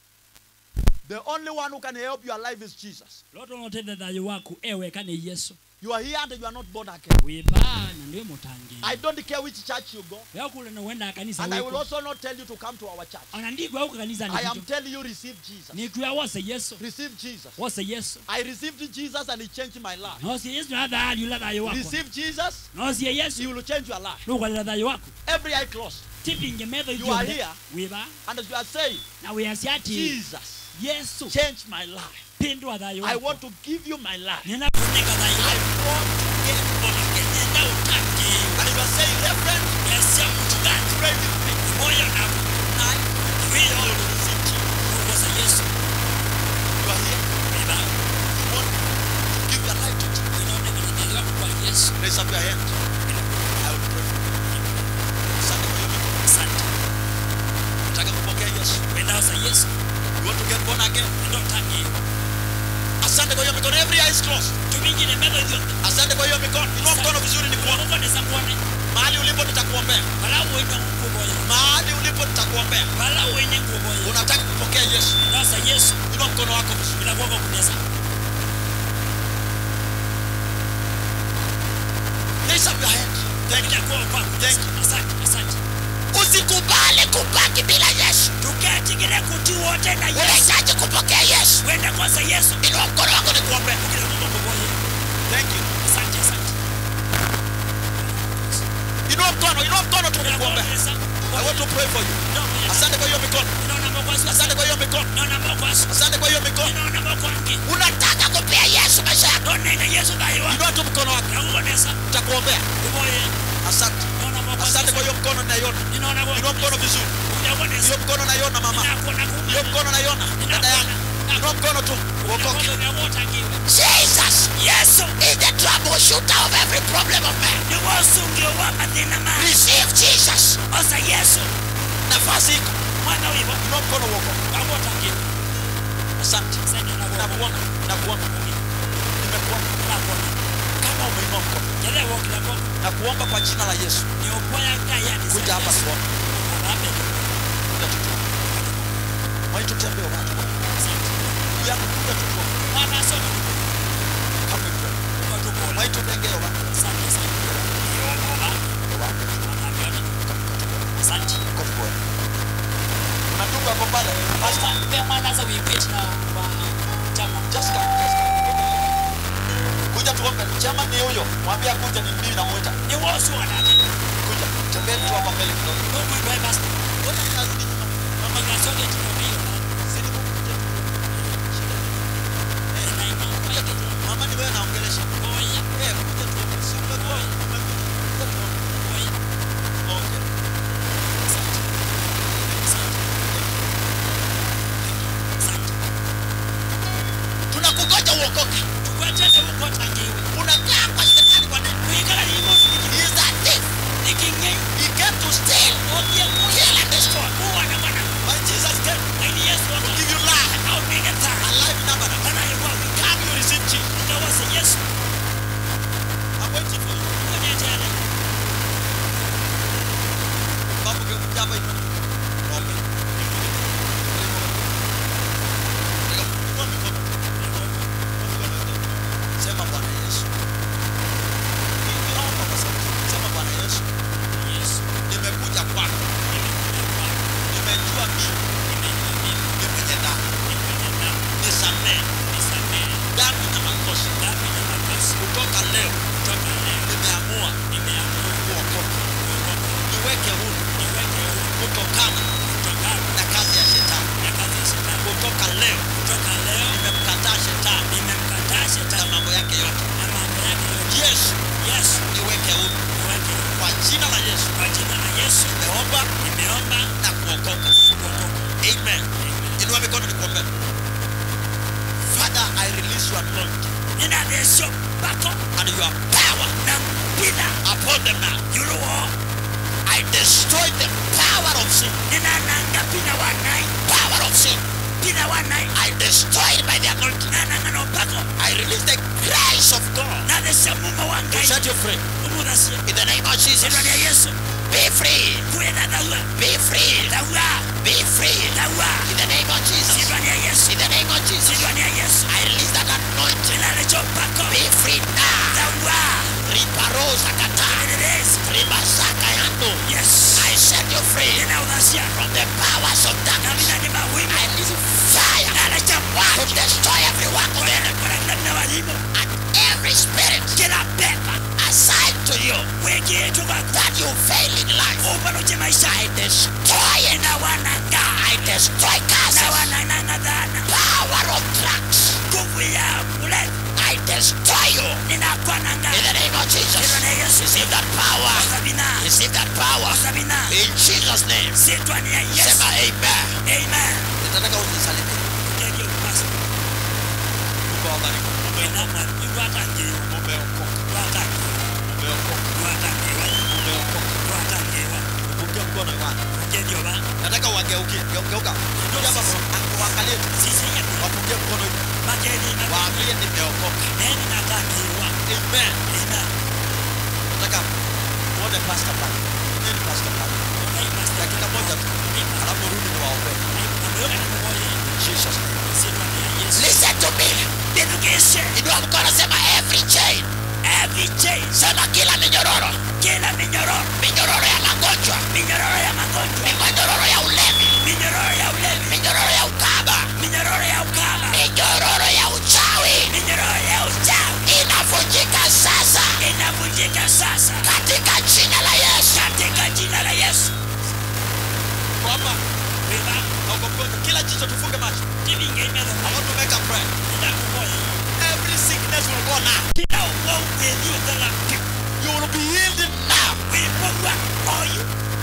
The only one who can help your life is Jesus. loto notete thayo waku eweka ni yesu You are here and you are not born again. wibaa na ndiwe mutangie I don't care which church you go, wekule na wenda kanisa and I will wiko also not tell you to come to our church. ona ndigwa uko kanisa I am nikicho telling you, receive Jesus. nikuya wose yesu Receive Jesus. wose yesu I received Jesus and He changed my life. nosie yesu nathayali ula thayo wako Receive Jesus, nosie He yesu will change your life. nukwalila thayo wako Every eye closed. tivinge metho You are ithiothe here. wibaa And as you are saying, na wiasia ati Jesus, yesu change my life. pindwa thayo I wako want to give you my life. ninakunika thayo I wako want to get born again. nenda utangie And you are saying, Reverend, yasia mchungaji pray with me. moyo na I wiyo will receive Jesus. kukosa yesu You are here. wibaa You want to give your life to Jesus. inaonekana thayo wako kwa yesu Raise up your hand. I will pray for you. Asante kwa hiyo mikono. asante Nataka kupokea Yesu. wendaosa yesu You want to get born again. nenda utangie Asante kwa hiyo mikono. Every eye is closed. tumingine metho ithiothe Asante kwa hiyo mikono. Inua mkono vizuri nikuone. kukonesa kuone Mahali ulipo nitakuombea. wala uine nguoboya Mahali ulipo nitakuombea. wala uine nguoboya Unataka kupokea Yesu. ndasa yesu Inua mkono wako vizuri. inakuoka kunesa Raise up your hand. Thank you. inakuwa kwa Thank you. asante asante Usikubali kubaki bila Yesu. tukatigire kuti wote na yesu Unahitaji kupokea Yesu. wenda kwanza yesu Inua mkono wako nikuombee. ukinakuwa nguoboya Thank you. asante asante Inua mkono. Inua mkono tu inakuwa nikuombea. kunesa I want to pray for you. Asante kwa hiyo mikono. inaona mokwasu Asante kwa hiyo mikono. inaona mokwasu Asante kwa hiyo mikono. inaona mokwangi Unataka kupea Yesu maisha yako. ndonena yesu thayo wako Inua tu mkono wako. nakukonesa Nitakuombea. uboye Asante. inaona mokwasu Asante kwa hiyo mkono naiona. inaona Inua mkono vizuri. unakonesa Hiyo mkono naiona mama. inakuona Hiyo mkono naiona dada yangu. Inua mkono tu. Uokoke. Jesus yesu is the troubleshooter of every problem of man. ni wosungio wa mathina ma Receive Jesus. osa yesu Nafasi iko. mwana wivo Inua mkono uokoke. wawotangi Asante. Nakuona. Nakuona. Nimekuona. Kama umeinua mkono. jelewokilako Na kuomba kwa jina la Yesu. ni upoya gayani Kuja hapa tuone. Kuja tutuone. Mwai tutembee watu. Kuja kuja tutuone. mwana soma Kama hivyo. kutukola Mwai tutengee watu. asante sana yomoba wanavyona asante Kwa kweli. Kuna ndugu hapo pale. Pastor, Pastor, pe mwana za wipiti na wa chama just come. Just come. Kuja tuombe. Chama ni huyo. Mwambie kuja ni mimi namuita. ni wosu wanata Kuja. Tembea tu hapa mbele kidogo. nomwibwe basta Mbona ninazidi nyuma? Mama igasoge tinomeyo Zidi kuja. Kuja tu. Mama ni wewe naongelesha. oya Eh, kuja tu. Si umekuwa umekuja. Kuja tu. oya Okay. asante asante asante Tunakungoja uokoke. tukwetete ukotangiwe Unakaa kwa shetani kwa nini? kuikala limo He is a thief. iking'ei He came to steal, okie kill and destroy. kuwa na mwana But Jesus came aini yesu to waka give you life. aupige A taa life number. kana yewa Come you receive Jesus. utawase yesu I'm waiting for you. ukonetele Babu kuja hapa hivi. Ombe. Inua mikono. Sema Bwana Yesu. Ninaomba kwa sauti. Sema Bwana Yesu. yesu Nimekuja kwako. Nimejua mimi ni mwenye dhambi. Nisamehe dhambi na makosa. Kutoka leo nimeamua kuokoka. kuthasya mumo wa to ngai set you free. umuthasye In the name of Jesus. ĩtwa rĩa yesu Be free. kwĩna thaua Be free. thaua Be free. thaua In the name of Jesus. ĩtwa rĩa yesu In the name of Jesus. ĩtwa rĩa yesu I release that anointing. ĩna rĩcho mpako Be free now. thaua Riparosa kata. ĩrĩrĩsi Ribasaka yando. yes I set you free ĩna ũthasya from the powers of na darkness. mina nĩ mawimu I release fire na rĩcha to mwaki destroy every work of the enemy kũrĩa kũrĩa na wathimo and every spirit kila pepa assigned to you wĩkĩĩtwo gwaku that you fail in life. ũbarũche maisha I destroy it. na wananga I destroy na curses. wanananga thana Power of drugs. nguvu ya ulevi I destroy you. ninakwananga In the name of Jesus. ĩtwa rĩa yesu Receive that power. sabina Receive that power. sabina In Jesus' name. sitwa ni ya yesu Sema amen. amen Nitataka unisalimie. ndio basi Mungu awabariki. kwenda mwalimu wakangewa Umeokoka. wakangewa Umeokoka. wakangewa Umeokoka. wakangewa Pungia mkono Yohana. ndio ba Nataka wageukie. Geu- Geuka. Kuja hapa waangalie tu. sisi ya Wapungie mkono hivi. makeni na Waambie nimeokoka. neni na kangewa Amen. amen Nataka muone pastor pale. Nini pastor pale? Dakika moja tu. Alafu rudi niwaombee. Jesus name. Listen to me. Education, Inua mkono sema every chain. every chain, Sema kila minyororo. kila minyororo, Minyororo ya magonjwa. minyororo ya magonjwa, Minyororo ya ulevi. minyororo ya ulevi, Minyororo ya ukaba. minyororo ya ukaba, Minyororo ya uchawi. minyororo ya uchawi Inavunjika sasa. inavunjika sasa Katika jina la Yesu. katika jina la Yesu. Kwamba Baba, na uko mgonjwa. Kila jicho tufunge macho. kivinge imezo I want to make a prayer. enda kumoya. Every sickness will go now. Kila uovu uliotala You will be healed now. kuipogwa oyu.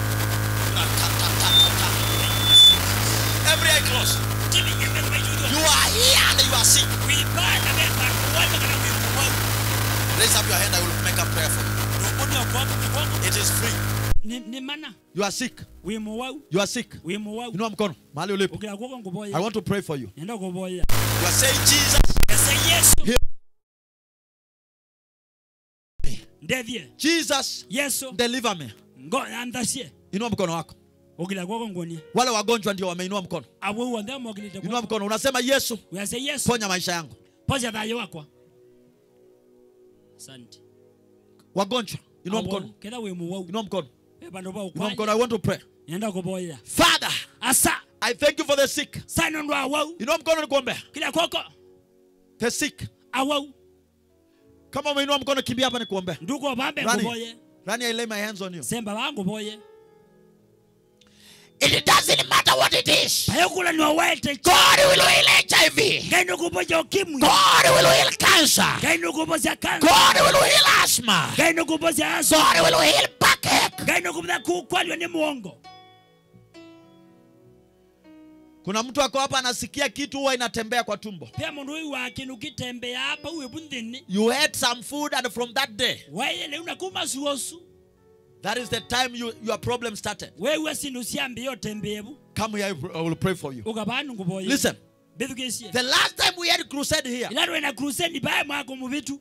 Every eye closed. Kivinge imezo majudo. You are here and you are sick. Kuipana beba kuwata kana kuipogwa. Raise up your hand. I will make a prayer for you. Ndomoni okwako kikono. It is free. Ni ni mana. You are sick. Wimo wau, You are sick. wimo wau. Inua mkono mahali ulipo. Ukila kwako I nguboya. want to pray for you. Nenda kuboya. You are saying, Jesus, Ese Yesu. Heal. Ndevye. Jesus, Yesu. deliver me. Ngo andasie. Inua mkono wako. Ukila kwako ngonia. Wale wagonjwa ndio wameinua mkono. Awo wanda mogilite Inua kwako. mkono. Unasema Yesu, Uyase Yesu. ponya maisha yangu. Poza thayo wakwa. Asante. Wagonjwa, inua Awo, mkono. Kenda wimo wau. Inua mkono. Bando ba Inua ukwa. mkono. I want to pray. Nenda kuboya. Father, Asa. I thank you for the sick. Sana ndo awau. Inua mkono nikuombea. Kila kwako. The sick. Awau. Kama umeinua mkono kimbia hapa nikuombea. Nduko bambe Rani. kuboye. Rani, I lay my hands on you. Semba bangu boye. It doesn't matter what it is. Payokula ni wawete. God will heal HIV. Gaino kuboja ukimwi. God will heal cancer. Gaino kuboja kansa. God will heal asthma. Gaino kuboja aso. God will heal backache. Gaino kuboja kukwaliwa ni muongo. Kuna mtu ako hapa anasikia kitu huwa inatembea kwa tumbo. Pia mundu huyu wake nukitembea hapa uwe bundini. You ate some food and from that day, Wewe leo unakuma suosu. that is the time you, your problem started. Wewe sindu siambi yo tembebu. Come here, I will pray for you. Ukabanu nguboye. Listen, Bethukesie. the last time we had crusade here, Ilaro ena crusade baya mwako mubitu.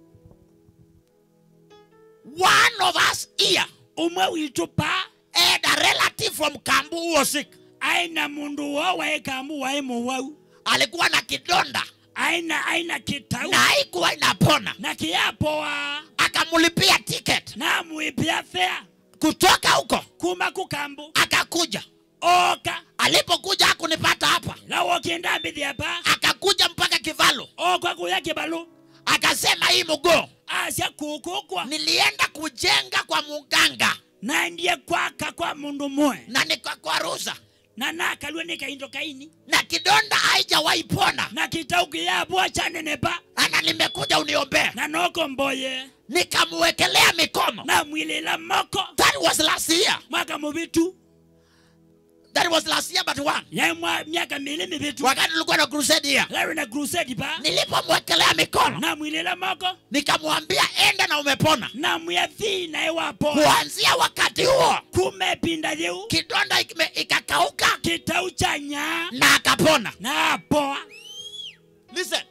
one of us here Umwe witu pa. had a relative from Kambu who was sick. Aina mundu wo waekamu waimu wau. Alikuwa na kidonda Aina aina kitau. na haikuwa inapona. Na kiapo wa. Akamlipia ticket Na muipia fea. kutoka huko, Kuma kukambu. akakuja. Oka. Alipokuja hakunipata hapa, Lawo kienda mbithi hapa. akakuja mpaka Kivalu, Okwa kuya kibalu. akasema hii mguu Asya kukukwa. nilienda kujenga kwa muganga Na ndiye kwaka kwa mundu mwe. na nikakwaruza Na nakalwe nikaindo kaini. na kidonda haijawahi pona, Na kitau kiyabwa chanenepa. ana nimekuja uniombee. Na noko mboye. Nikamwekelea mikono. Na mwilila moko. That was last year. Mwaka mubitu. That was last year but one. Ya mwa miaka mili mibitu. Wakati tulikuwa na crusade here, Lawe na crusade pa. nilipomwekelea mikono Na mwilila moko. nikamwambia enda na umepona. Na mwiathi na ewapo. Kuanzia wakati huo Kumepinda yeu. kidonda ikime- ikakauka Kitau cha nyaa. na akapona. Na apoa. Listen,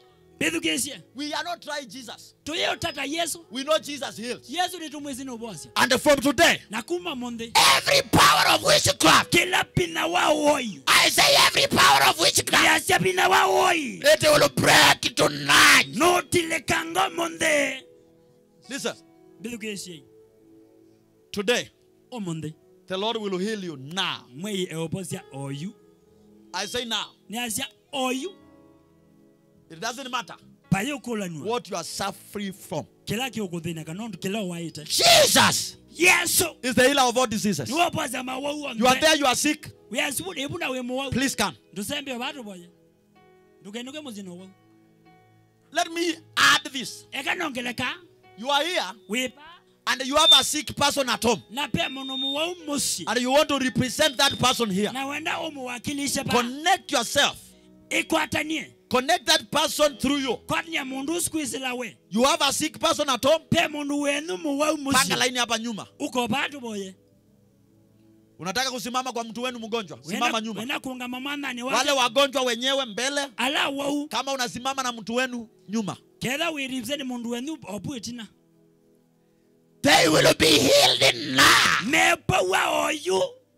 bithukicie We are not trying Jesus. tuyĩũtata yesu We know Jesus heals. yesu nĩtũmwĩci nĩũbocia And from today, na kuma mũnthĩ Every power of witchcraft. kila pina wa woi I say every power of witchcraft. yacia pina wa woi It will break tonight. nũtilĩkango mũnthĩ listen, bithukicie today, ũmũnthĩ the Lord will heal you now. mwei eũbocia oyu I say now. nĩacia oyu It doesn't matter payũ kũlanua what you are suffering from. kĩla kĩũkũthĩna kana ũndũ kĩla ũwaĩte Jesus. yesu Is the healer of all diseases. nĩwobocia mawau You are there, you are sick. wĩasibuna wĩ mũwau Please come. ndũsembe ũbatũ boya ndũkenũke mũthina wau Let me add this. eka nongeleka You are here wĩpa and you have a sick person at home na pe mũno mũwau mũci and you want to represent that person here. na wenda ũmũwakilishe pa Connect yourself. ikwatanie Connect that person through you. kwatania mũndũ squeezela we You have a sick person at home. pe mũndũ wenu mũwau Panga mũci laini hapa nyuma. uko batu boye Unataka kusimama kwa mtu wenu mgonjwa, simama nyuma. wena kuungama mwathani Wale wake wagonjwa wenyewe mbele. ala wau Kama unasimama na mtu wenu nyuma. ketha wiripse ni mũndũ wenu opu itina They will be healed now. mepaua oyu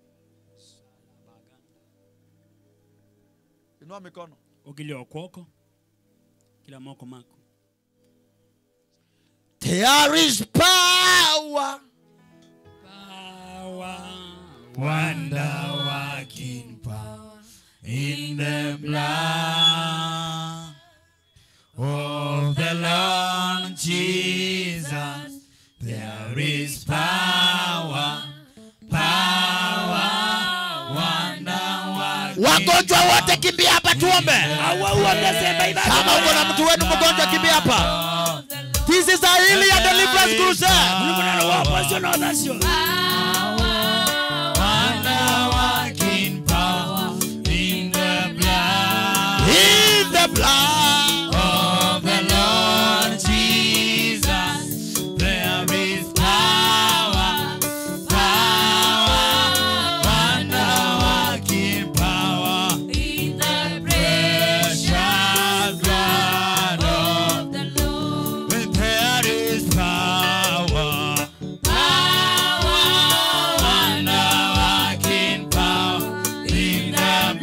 Inua mikono. ukilia okwoko kila moko mako There is power. Power. Wonder working power in the blood of the Lord Jesus. There is power, power, wonder working. Wagonjwa wote kimbia hapa tuombe. awau wamesema ibada Kama uko na mtu wenu mgonjwa kimbia hapa. This is a healing and deliverance crusade. Mulungu waposio na odhasio Wonder working power in the blood In the blood. of the Lord Jesus. There is power, power, wonder working power in the precious blood of the Lord. When there is power, power, wonder working power in the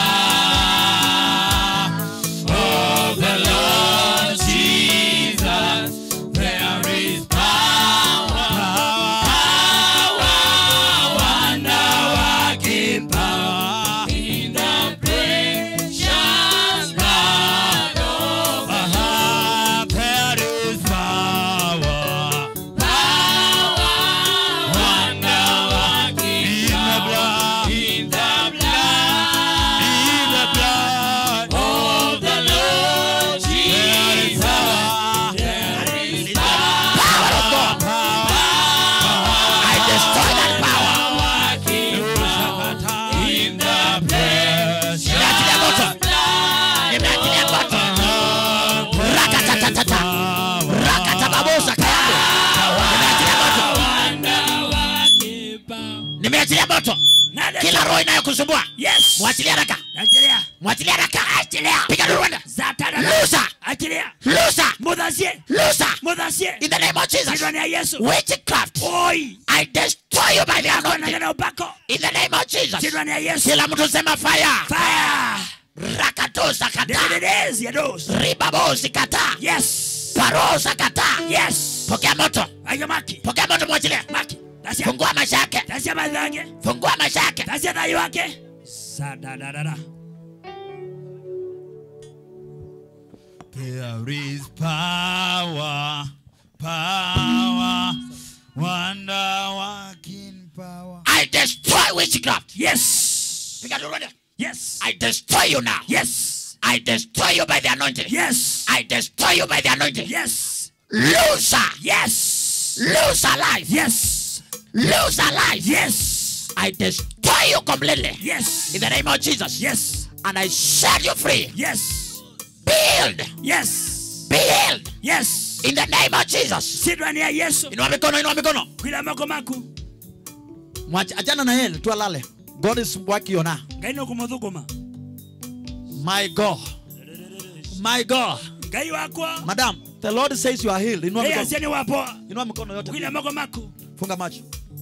blood of the Lord Jesus. There is power, power, wonder working power in the precious blood of the Lord. There is power, power, wonder working in the blood, in the blood, in the blood of the Lord Jesus. There is power, Power of God. I destroy that power. in the precious Nimeachilia moto. Nimeachilia moto. Rakatatata. Rakatababosa kayangu. Nimeachilia moto. Nimeachilia moto. Kila roho inayokusumbua. yes Mwachilia haraka. achilia Mwachilia haraka. Achilia. Piga Rwanda. zatara Lusa. achilia Lusa. muthasie Lusa. muthasie In the name of Jesus. ndani ya yesu Witchcraft. oi I destroy you by the anointing. konagana upako In the name of Jesus. ndani ya yesu Kila mtu sema fire. fire Rakatosa kata. dededezi ya dos Ribabosi kata. yes Parosa kata. yes Pokea moto. ayo maki Pokea moto mwachilia. maki tasia Fungua maisha yake. tasia madhange Fungua maisha yake. tasia thayo wake sadadadada There is power, power, wonder working power. I destroy witchcraft. yes Piga Rwanda. yes I destroy you now. yes I destroy you by the anointing. yes I destroy you by the anointing. yes Loser. yes Lose alive. yes Lose alive. yes I destroy you completely. yes In the name of Jesus. yes And I set you free. yes Be healed. yes Be healed. yes In the name of Jesus. si ndani ya yesu Inua mikono, inua mikono. kwila mako maku Mwacha- Achana na yeye tu alale. God is working on her. ngai no kumuthuguma My God. My God. ngai wakwa madam the lord says you are healed inua ngai mikono asia ni wapoa inua mikono yote kwina moko mako funga macho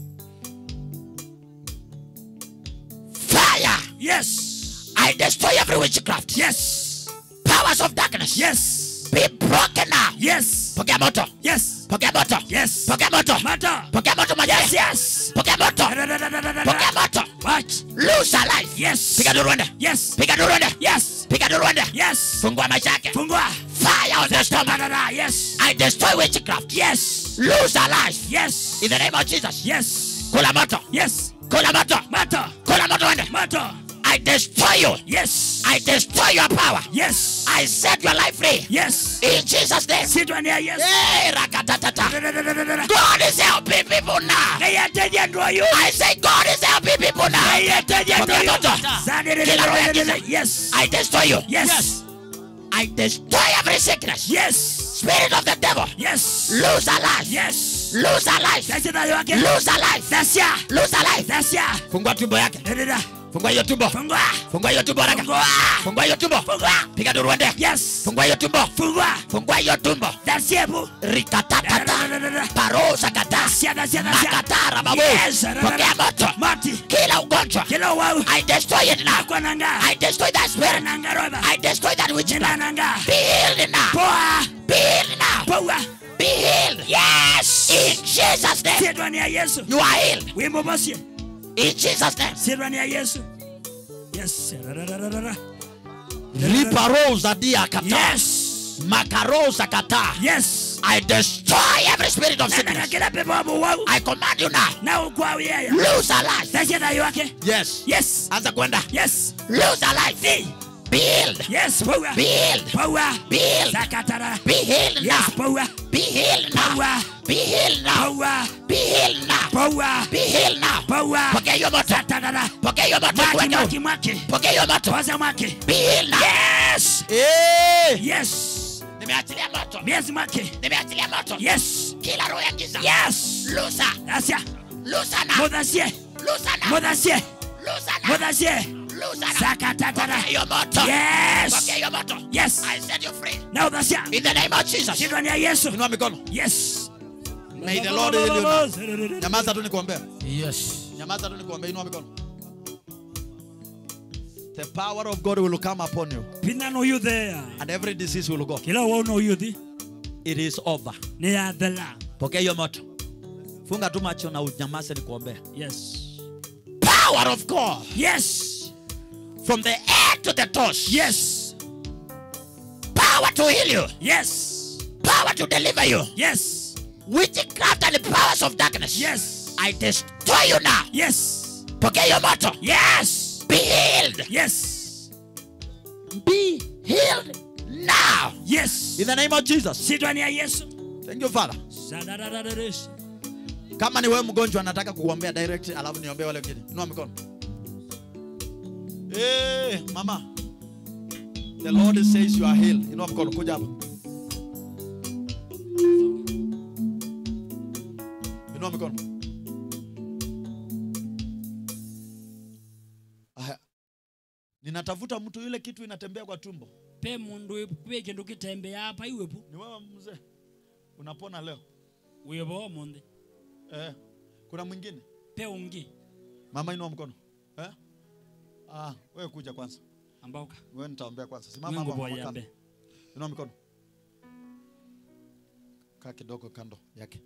Fire. yes I destroy every witchcraft. yes Powers of darkness. yes Be broken now. yes Pokea moto. yes Pokea moto. yes Pokea moto. mata Pokea moto mwenyewe. yes yes Pokea moto. Pokea moto. watch Lose a life. yes Piga duru uende. yes Piga duru uende. yes Piga duru uende. yes Fungua maisha yake. fungua Fire on the stomach. Dadada, yes I destroy witchcraft. yes Lose a life. yes In the name of Jesus. yes Kula moto. yes Kula moto. mata Kula moto uende. mata I destroy you. yes I destroy your power. yes I set your life free. yes In Jesus' name. sitwania yes Hey, rakatatata. Dadadadadada. God is helping people now. ngai ateithia andũ ayũ I say God is helping people now. ngai ateithia andũ Pokea ayũ moto. Kila roho ya giza. Zadadadadadada. yes I destroy you. yes I destroy every sickness. yes Spirit of the devil. yes Lose a life. yes Lose a life. dacia thayũ wake Lose a life. dacia Lose a life. dacia Fungua tumbo yake. Dadada. Fungua hiyo tumbo. fungua Fungua hiyo tumbo haraka. fungua Fungua hiyo tumbo. fungua Piga duru uende. yes Fungua hiyo tumbo. fungua Fungua hiyo tumbo. dacia bu Rikatatata. Dadadadadada. Parosa kata. dacia dacia dacia Makatara babu. yes Pokea moto. mati Kila ugonjwa. kila wau I destroy it now. akwa nanga I destroy that spirit. nanga roba I destroy that jina witchcraft. nanga Be healed now. poa Be healed now. poa Be healed. yes In Jesus' name. sitwani ya yesu You are healed. wimbo bosie In Jesus' name. sitwani ya yesu yes Dadadadadada. riparosa dia kata yes makarosa kata yes I destroy every spirit of nananga sickness. kila pepo wabu wau I command you now. na ukwawi yaya Lose a life. dacia thayo wake yes yes Anza kwenda. yes Lose a life. Be healed. yes poa Be healed. poa Be healed. sakatara Be healed yes now. poa Be healed now. poa Be healed now. poa Be healed now. poa Be healed now. poa Pokea hiyo moto. satadada Pokea hiyo moto. mwaki Kwenda. mwaki mwaki Pokea hiyo moto. poza mwaki Be healed now. yes Eh, yes Nimeachilia moto. miezi mwaki Nimeachilia moto. yes Kila roho ya giza. yes Lusa. dacia Lusa now. muthacie Lusa now. muthacie Lusa now. muthacie Lusa now. sakatatara Pokea hiyo moto. yes Pokea hiyo moto. yes I set you free. na uthacia In the name of Jesus. sindwani ya yesu inua mikono yes May the Lord heal you now. nyamaza tu nikuombea Yes. nyamaza tu nikuombea inua mikono the power of god will come upon you pina no you there and every disease will go kila wao no you thi it is over ni ya thela pokea hiyo moto funga tu macho na unyamaze nikuombea yes Power of God. yes From the head to the toes. yes Power to heal you. yes Power to deliver you. yes Witchcraft and the powers of darkness. yes I destroy you now. yes Pokea hiyo moto. yes Be healed. yes Be healed now. yes in the name of jesus sindwani ya yesu thank you father Sadadadadadish. kama ni wewe mgonjwa nataka kuombea direct alafu niombee wale wengine inua mikono hey, mama the lord says you are healed inua mkono kuja hapa inua mikono Aya. ninatafuta mtu yule kitu inatembea kwa tumbo pe mundu pe kindu kitembea hapa iwepo ni wewe mzee unapona leo wibo munde eh. kuna mwingine pe ungi mama inua mkono eh? ah, wewe kuja kwanza ambauka wewe nitaombea kwanza simama Mungu hapa mama boyambe kando. inua mikono kaa kidogo kando yake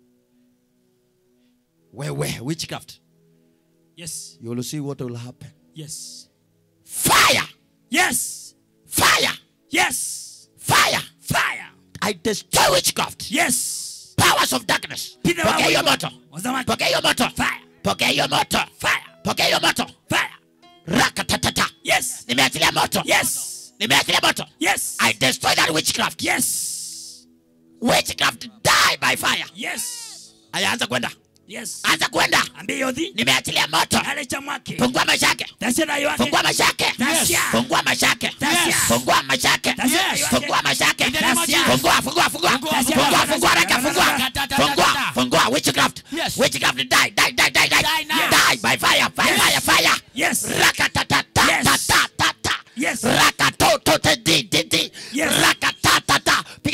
wewe witchcraft yes you will see what will happen yes Fire. yes Fire. yes Fire. fire I destroy witchcraft. yes Powers of darkness. Pina Pokea hiyo wawibo. moto. wazamaki Pokea hiyo moto. fire Pokea hiyo moto. fire Pokea hiyo moto. fire Rakatatata. yes Nimeachilia moto. yes Nimeachilia moto. yes I destroy that witchcraft. yes Witchcraft die by fire. yes Aya, anza kwenda. yes Anza kwenda. ambiyo thi Nimeachilia moto. hale cha mwaki Fungua maisha yake. tasira yake Fungua maisha yake. Yes. Fungua maisha yake. Yes. Fungua maisha yake. Yes. Fungua maisha yake. In the name of Jesus. Fungua, fungua, fungua. Yes. Fungua, fungua, raka, fungua. Yes. Fungua, fungua. Witchcraft. Yes. Witchcraft die, die, die, die, die. Die now. Die by fire, fire, fire, fire. yes Rakatatata, Yes. ta, ta, ta, ta. Yes. Rakatoto, te, di, di, di. Yes. Rakatatata.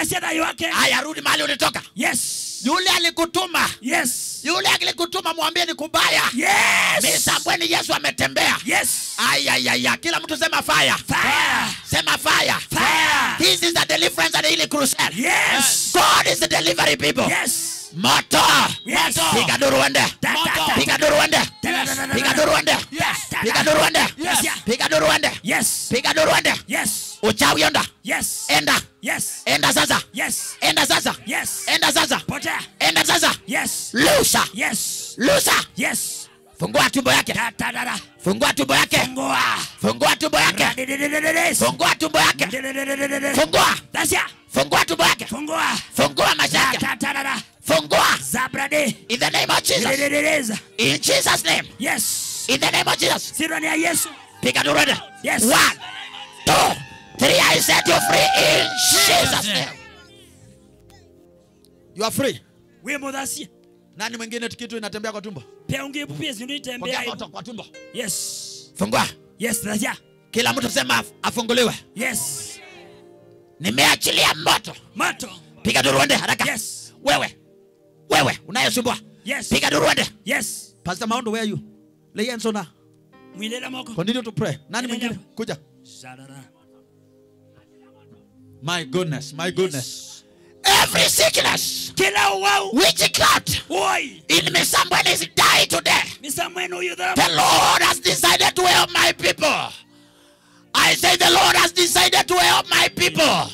Dasia thayo wake. haya rudi mahali ulitoka Yes. yule alikutuma Yes. yule alikutuma mwambie ni kubaya Yes. misambweni yesu ametembea Yes. ayayaya kila mtu sema fire Fire. sema fire Fire. this is the deliverance and healing crusade Yes. god is the delivery people Yes. moto Yes. piga duru uende Ta, ta, ta. piga duru uende Yes. piga duru uende Ta, piga ta. duru uende Yes. piga duru uende Yes. piga duru uende Yes. uchawi onda Yes. enda Yes. enda sasa Yes. enda sasa Yes. enda sasa Potea. enda sasa Yes. lusa Yes. lusa Yes. fungua tumbo yake Ta ta da da. fungua tumbo yake Fungua. fungua tumbo yake Radidididididis. fungua tumbo yake Dididididididis. fungua Dasia. fungua tumbo yake Fungua. fungua maisha Ta yake ta ta da da. fungua Zabrade. in the name of jesus Didididididis. in jesus name Yes. in the name of jesus Sirani ya Yesu. piga durende Yes. one two three i set you free in jesus name you are free We mudhasia. nani mwingine kitu inatembea kwa tumbo Pia ungepu pia zindu pokea itembea. moto kwa tumbo Yes. fungua Yes, Dasia. kila mtu sema af- afunguliwe Yes. nimeachilia moto Moto. piga duruende haraka Yes. wewe wewe unayesumbua Yes. piga duruende Yes. pastor maundo where are you lay hands on her Mwilela moko. continue to pray nani Endelea. mwingine kuja Sadara. my goodness my goodness every sickness Kila uwau. witchcraft Oi. in me somebody is die today Misa mwenu huyu dhara. the lord has decided to help my people i say the lord has decided to help my people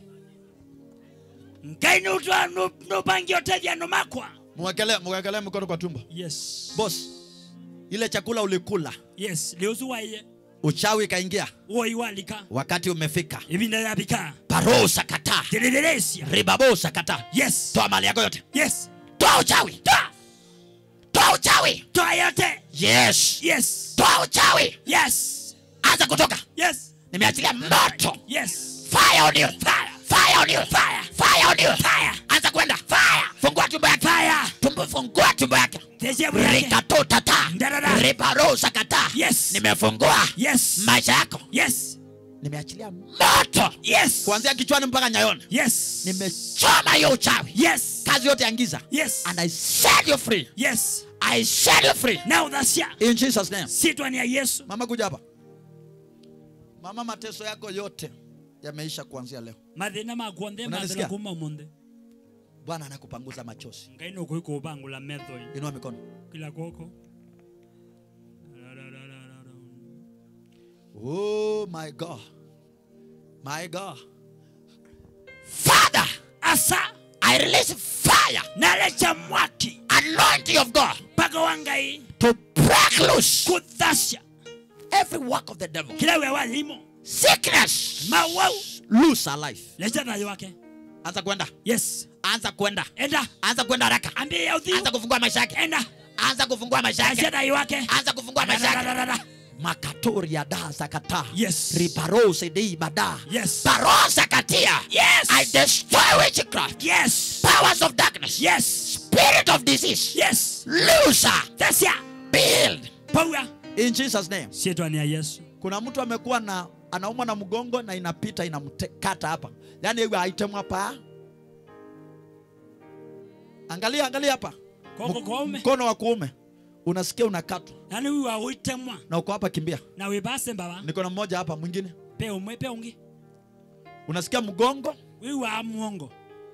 Ngai nutwa nupangi otethia numakwa. mwekele mwekele mkono kwa tumbo Yes. boss ile chakula ulikula Yes. Leusu waiye. uchawi ikaingia Oi walika. wakati umefika Ibinda ya bika. parosa kataa Didididisia. ribabosa kataa Yes. toa mali yako yote Yes. toa uchawi Toa. toa uchawi Toa yote. yes Yes. toa uchawi Yes. anza kutoka Yes. nimeachilia moto Yes. fire on you fire fire on you fire fire on you Fire. anza kwenda fire fungua tumbo yake Fire. tumbo fungua tumbo yake Tesia yake. rikatotata Ndarara. ribarosa kataa Yes. nimefungua Yes. maisha yako Yes. nimeachilia moto Yes. kuanzia kichwani mpaka nyayoni Yes. nimechoma hiyo uchawi Yes. kazi yote ya giza Yes. and i set you free Yes. i set you free Now that's in jesus name sitwa ni ya Yesu. mama kuja hapa mama mateso yako yote yameisha kuanzia leo Mathina makuonthe Unanisikia? mathina kuma munde. bwana anakupanguza machozi Ngai no kuiko bangula metho hii. inua mikono kila koko. oh my god my god father Asa i release fire nalecha mwaki anointing of god mpaka wa Ngai to break loose kuthasya every work of the devil kila we walimo sickness mawau loose our life lecha thayo wake. anza kwenda Yes. anza kwenda Enda anza kwenda haraka ambie ya udhiu. anza kufungua maisha yake Enda anza kufungua maisha lecha yake thayo wake. anza kufungua maisha yake Dadadadadada. makatoria da zakata Yes. riparose dei bada Yes. parosa katia Yes. i destroy witchcraft Yes. powers of darkness Yes. spirit of disease Yes. loser Thasya. build Paua. in jesus name Sitwa ni ya Yesu. kuna mtu amekuwa na anaumwa na mgongo na inapita inamkata hapa yaani hiyo item hapa angalia angalia hapa Koko Mk- kome. mkono wa kuume unasikia unakatwa Nani huyu wa uitemwa na uko hapa kimbia na wibase mbaba. niko na mmoja hapa mwingine Pe umwe pe ungi. unasikia mgongo Huyu wa muongo.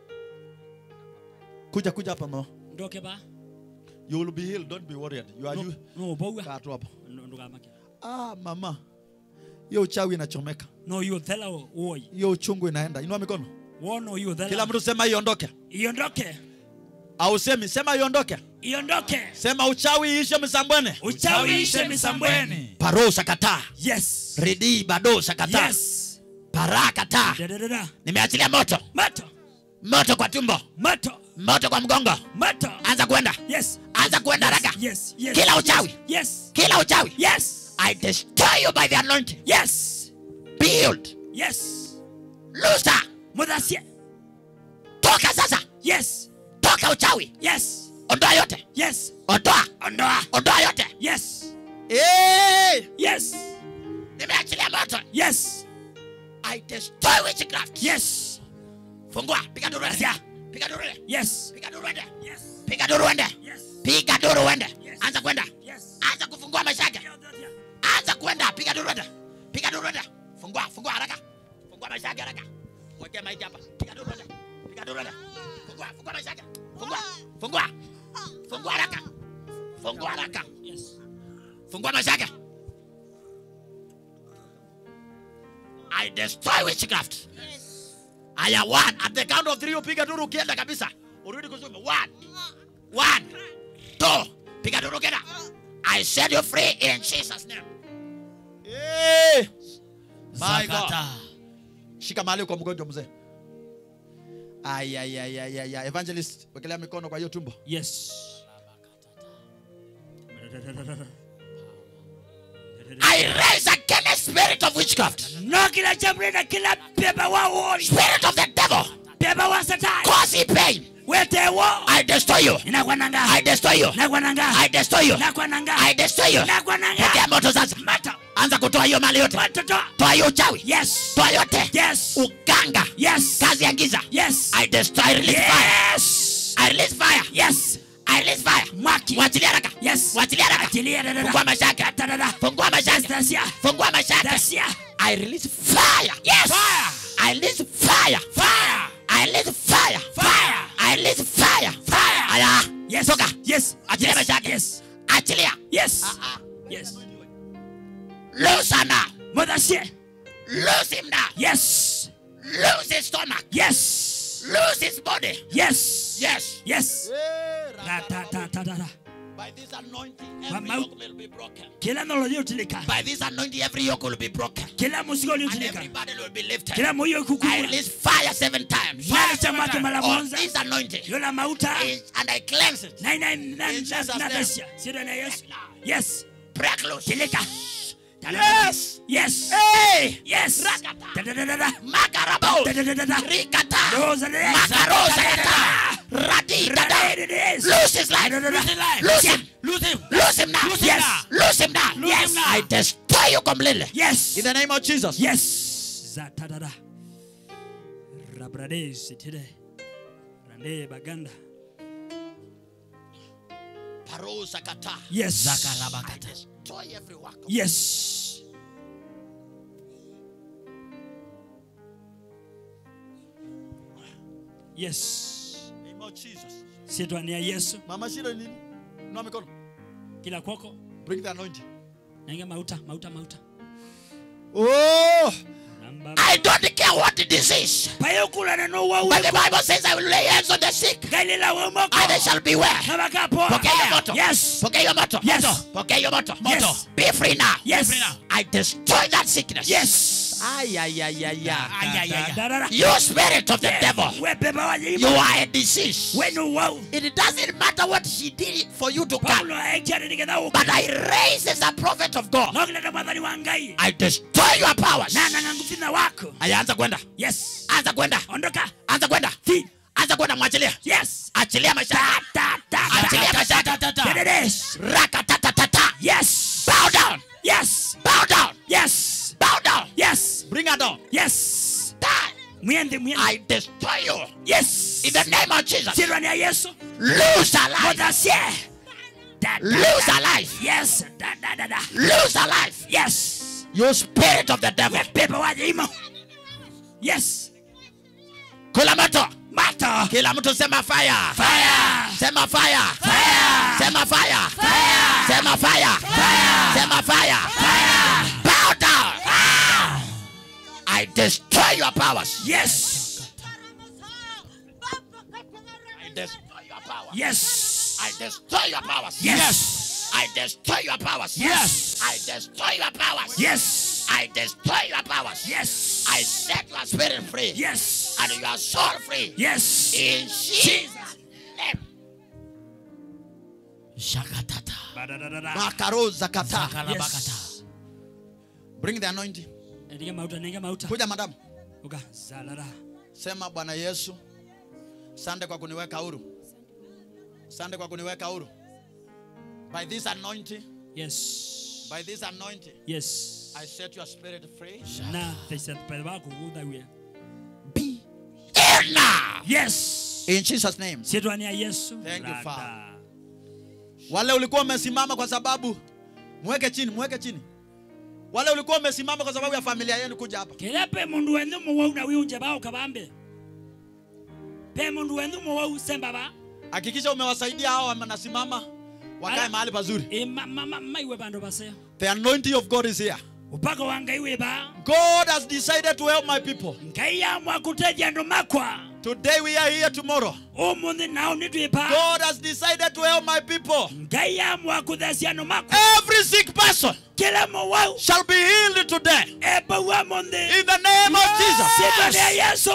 kuja kuja hapa mama Ndoke ba. you will be healed don't be worried you are No, you no paua. kaa tu hapo Ndugamake. ah mama hiyo uchawi inachomeka No hiyo thela woi. hiyo uchungu inaenda inua mikono Wono hiyo thela. kila mtu sema iondoke iondoke. au semi sema iondoke Iondoke. sema uchawi ishe msambwene Uchawi ishe misambweni. parosa kataa Yes. redi badosa kataa Yes. para kataa Dadadada. nimeachilia moto Moto. moto kwa tumbo Moto. moto kwa mgongo Moto. anza kwenda Yes. anza kwenda haraka Yes. Yes. Kila yes, uchawi. Yes. kila uchawi Yes. i destroy you by the anointing Yes. build Yes. loser Mudhasia. toka sasa Yes. toka uchawi Yes. ondoa yote Yes. ondoa Ondoa. ondoa yote Yes. hey! Yes. nimeachilia moto Yes. i destroy witchcraft Yes. fungua piga duru Asia. ende piga duru ende Yes. piga duru ende Yes. piga duru ende Yes. piga duru uende Yes. anza kwenda Yes. anza kufungua maisha yake anza kwenda piga duru ende piga duru ende fungua fungua haraka fungua maisha yake haraka wekea maiki hapa piga duru ende piga duru ende fungua fungua maisha yake fungua fungua fungua haraka fungua haraka Yes. fungua maisha yake I destroy witchcraft. Aya, one. At the count of three, upiga duru ukienda kabisa. Urudi kuzuma. One. One. Two. Piga duru ukienda. I set you free in Jesus' name. Hey. My God. Zakata. Shika mahali kwa mgonjwa mzee. Ay, ay, ay, ay, ay, ay. Evangelist, wekelea mikono kwa hiyo tumbo. Yes. I raise against spirit of witchcraft. No kila jambo na kila pepa wa uoni. Spirit of the devil. Pepa wa satani. Cause pain. Wete wo. I destroy you. Inakwananga. I destroy you. Nakwananga. I destroy you. Nakwananga. I destroy you. Nakwananga. Pokea moto sasa. Moto. Anza kutoa hiyo mali yote. Watoto. Toa hiyo uchawi. Yes. Toa yote. Yes. Uganga. Yes. Kazi ya giza. Yes. I destroy, I release fire. Yes. I release fire. Yes. I release fire. Mwaki. Mwachilia haraka. Yes. Mwachilia haraka. Achilia dada. Fungua maisha yake. Dada. Fungua maisha yake. Dasia. Fungua maisha yake. Dasia. I release fire. Yes. Fire. I release fire. Fire. I release fire. Fire. I release fire. Fire. Aya. Yes. Toka. Yes. Achilia maisha yake. Yes. Achilia. Yes. Ah, ah. Yes. Loose her now. Modasie. Lose him now. Yes. Lose his stomach. Yes. Lose his body. Yes. Yes. Yes. Ta ta ta ta ta. ta. By this anointing, Kwa every mau- yoke will be broken. Kila nalo liotilika. By this anointing, every yoke will be broken. Kila musigo And liotilika. everybody will be lifted. Kila moyo I kukua. release fire seven times. Nani cha mwake mara On kwanza. this anointing. Yola mauta. Is- And I cleanse it. Na ina na In Jesus' na name. dasia. Sida na Yesu. Yes. Break loose. Tilika. Yes. Yes. Hey. Yes. Rakata. Da da da da da. Makarabo. Da da da da da. Rikata. Rosa de Makarosa kata. Radi dada. Lose his life. Lose him. Lose him. Lose him now. Lose him yes. now. Lose him now. Lose yes. him now. I destroy you completely. Yes. In the name of Jesus. Yes. Zatadada. Rabrades itide. Rande baganda. Parosa kata. Yes. I destroy every work. of- Yes. Yes. Name of Jesus. Sitwania Yesu Mama shida ni nini? Inua mikono. kila kwako. Bring the anointing. Nainga mauta, mauta, mauta. Oh. Namba. I don't care what the disease. Payo kula na no wa But the uwe. Bible says I will lay hands on the sick Gailila wa moko. and they shall be well. Na bakapo. Pokea hiyo moto. Yes. Pokea hiyo moto. Yes. Moto. Pokea hiyo moto. Yes. Moto. Be free now. Yes. Be free now. I destroy that sickness. Yes. Ay, ay, ay, ay, ay. Ay, ay, ay, ay. Da, da, da. You spirit of the devil. We beba wa You yimo. are a disease. Wenu wa. It doesn't matter what he did for you to come. Paulo aekia ni kenda uka. But I raise as a prophet of God. Nokile kama dhani wangai. I destroy your powers. Na na ngufina wako. Aya, anza kwenda. Yes. Anza kwenda. Ondoka. Anza kwenda. Fi. Anza kwenda mwachilia. Yes. Achilia maisha. Ta ta ta. Achilia maisha. Dededes. Rakatatata. Yes. Bow down. Yes. Bow down. Yes. Bow down. Yes. Bring her down. Yes. Die. Mwende mwende. I destroy you. Yes. In the name of Jesus. Sirani ya Yesu. Lose her life. Modasie. Da, da, Lose da. her life. Yes. Da da da da. Lose her life. Yes. You spirit of the devil. Pepe wa yimo. Yes. Kula moto. Mato. Kila mtu sema fire. Fire. Sema fire. Fire. Sema fire. Fire. Sema fire. Fire. Sema fire. Fire. Bow down. I destroy your powers. Yes. I destroy your powers. Yes. I destroy your powers. Yes. I destroy your powers. Yes. I destroy your powers. Yes. I destroy your powers. Yes. I set your spirit free. Yes. And your soul free. Yes. In Jesus' name. Shakatata. Badadadada. Makaroza kata. Zakalabakata. Bring the anointing. Nenge mauta, nenge mauta. Kuja madam. Uga. Zalala. Sema Bwana Yesu, sande kwa kuniweka huru. Sande kwa kuniweka huru. By this anointing, Yes. by this anointing, Yes. I set your spirit free. Na, they said, "Pedro wako kuda wia." Be healed now. yes In Jesus' name. sitwania yesu Thank you, Rada. Father. wale ulikuwa umesimama kwa sababu mweke chini mweke chini wale ulikuwa umesimama kwa sababu ya familia yenu kuja hapa kila pe mundu wenu muwau na wiunje bao kabambe pe mundu wenu muwau semba ba hakikisha umewasaidia hao wanasimama wakae Ala. mahali pazuri e ma, ma, ma, maiwe bandu baseo the anointing of god is here upako wa ngai wi ba god has decided to help my people ngai yamwa kuteithia andu makwa today we are here tomorrow umuthi nao nitwipa god has decided to help my people ngai yamwa kuthecia andu makwa every sick person kila muwau shall be healed today ebaua muthi in the name of jesus sitwania yesu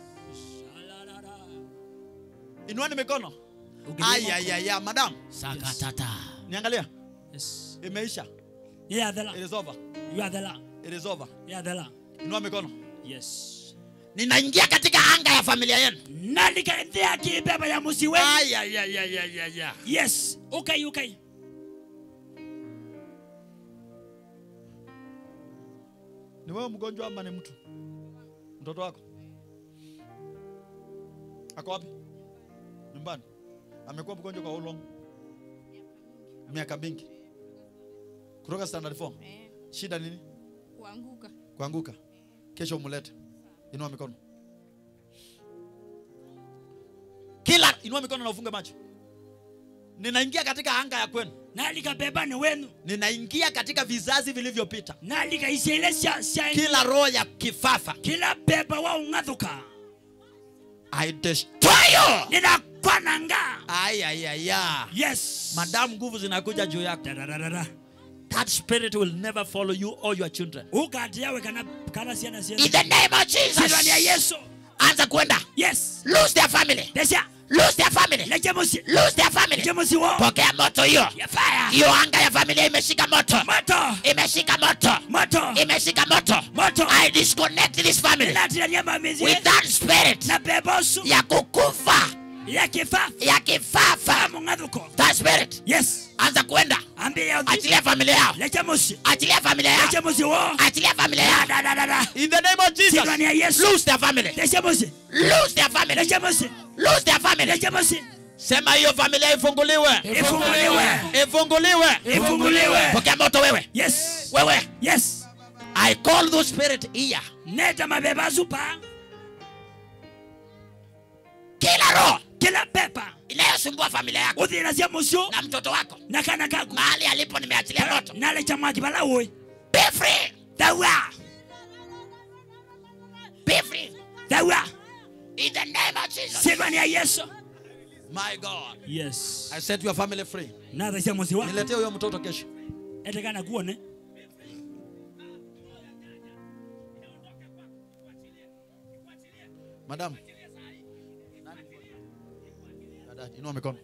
inuani mikono ayayaya madam Sakatata. niangalia Yes. imeisha yathela it is over yathela it is over yathela inua mikono yes Ninaingia katika anga ya familia yenu. nalikaithia kibeba ya musi wenu ayayayayaya yes ukai ukai ni wewe mgonjwa ama ni mtu mtoto wako ako wapi nyumbani amekuwa mgonjwa kwa how long miaka mingi kutoka standard 4 Eh, shida nini kuanguka kuanguka kesho umlete inua mikono kila inua mikono na ufunge macho ninaingia katika anga ya kwenu nalikabeba ni wenu ninaingia katika vizazi vilivyopita nalikaisia ile cia cia kila roho ya kifafa kila beba wa ung'athuka i destroy you ninakwananga ayayaya yes madamu nguvu zinakuja juu yako Dadadadada. that spirit will never follow you or your children ukati yawe kana kana ciana In cienu the name of sitwania Jesus. yesu Anza kwenda. yes Lose their family. decia Lose their family. leje musi Lose their family. leje musi wo Pokea moto hiyo. ya fire Hiyo anga ya familia imeshika moto. moto Imeshika moto. moto Imeshika moto. moto I disconnect this family natirania mamizi with that spirit na bebosu ya kukufa ya kifa ya kifafa. mung'athuko That spirit. yes Anza kwenda. ambia uthi Achilia familia yao. leje musi Achilia familia yao. leje musi wo Achilia familia yao. dadadada in the name of jesus sitwania yesu Lose their family. leje musi Lose their family. leje musi Lose their family. leje musi sema hiyo familia ifunguliwe ifunguliwe ifunguliwe ifunguliwe Pokea moto wewe. yes Wewe. yes I call those spirit here. neta mabeba zupa Kila roho kila pepa inayosumbua familia yako uthina cia mucio na mtoto wako na kana kaku mahali alipo nimeachilia moto. nalecha mwaki bala ui Be free. thaua Be free. thaua In the name of Jesus. sitwania yesu my god yes i set your family free natha cia muci wa niletee huyo mtoto kesho etekana kuone madam Dada, inua mikono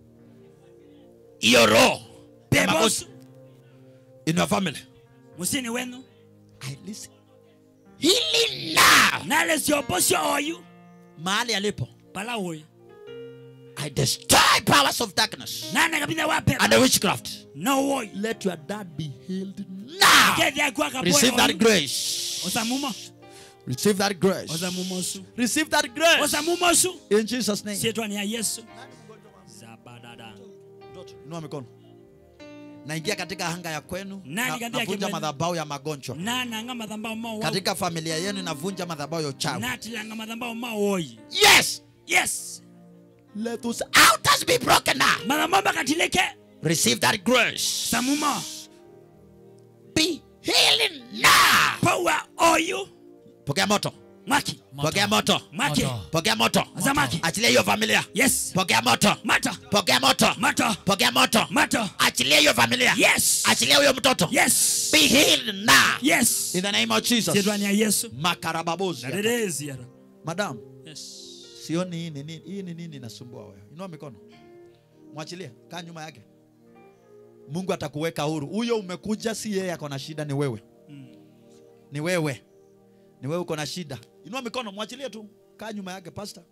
Hiyo roho bebosu in your family musini wenu i listen hili now. nale ciopo cio oyu mahali alipo bala ui I destroy powers of darkness nana kabitha wa and pepa the witchcraft. no ui let your dad be healed Now. kethia kwa Receive that kapoe grace. osamumo receive that grace osamumosu receive that grace osamumosu in jesus name sitwania yesu zabadada Mtoto, inua mikono naingia katika anga ya kwenu Nani na- katika navunja kwenu? madhabao ya magonjwa nananga mathambao ma wau katika familia yenu navunja madhabao ya uchawi natilanga mathambao ma oi Yes. yes let us Outers be broken now. mathambao makatilike Receive that grace. samumo Be healing now. paua oyu pokea moto mwaki pokea moto mwaki pokea moto Zamaki. achilia hiyo familia yes pokea moto mata pokea moto mata pokea moto mata Achilia hiyo familia. yes Achilia huyo mtoto. yes Be healed now. yes in the name of jesus sitwania yesu makarababozi nadereziara madam yes sioni hii ni nini hii ni nini inasumbua wewe inua mikono mwachilie kaa nyuma yake mungu atakuweka huru huyo umekuja si yeye ako na shida ni wewe ni wewe ni wewe uko na shida inua mikono mwachilie tu kaa nyuma yake pasta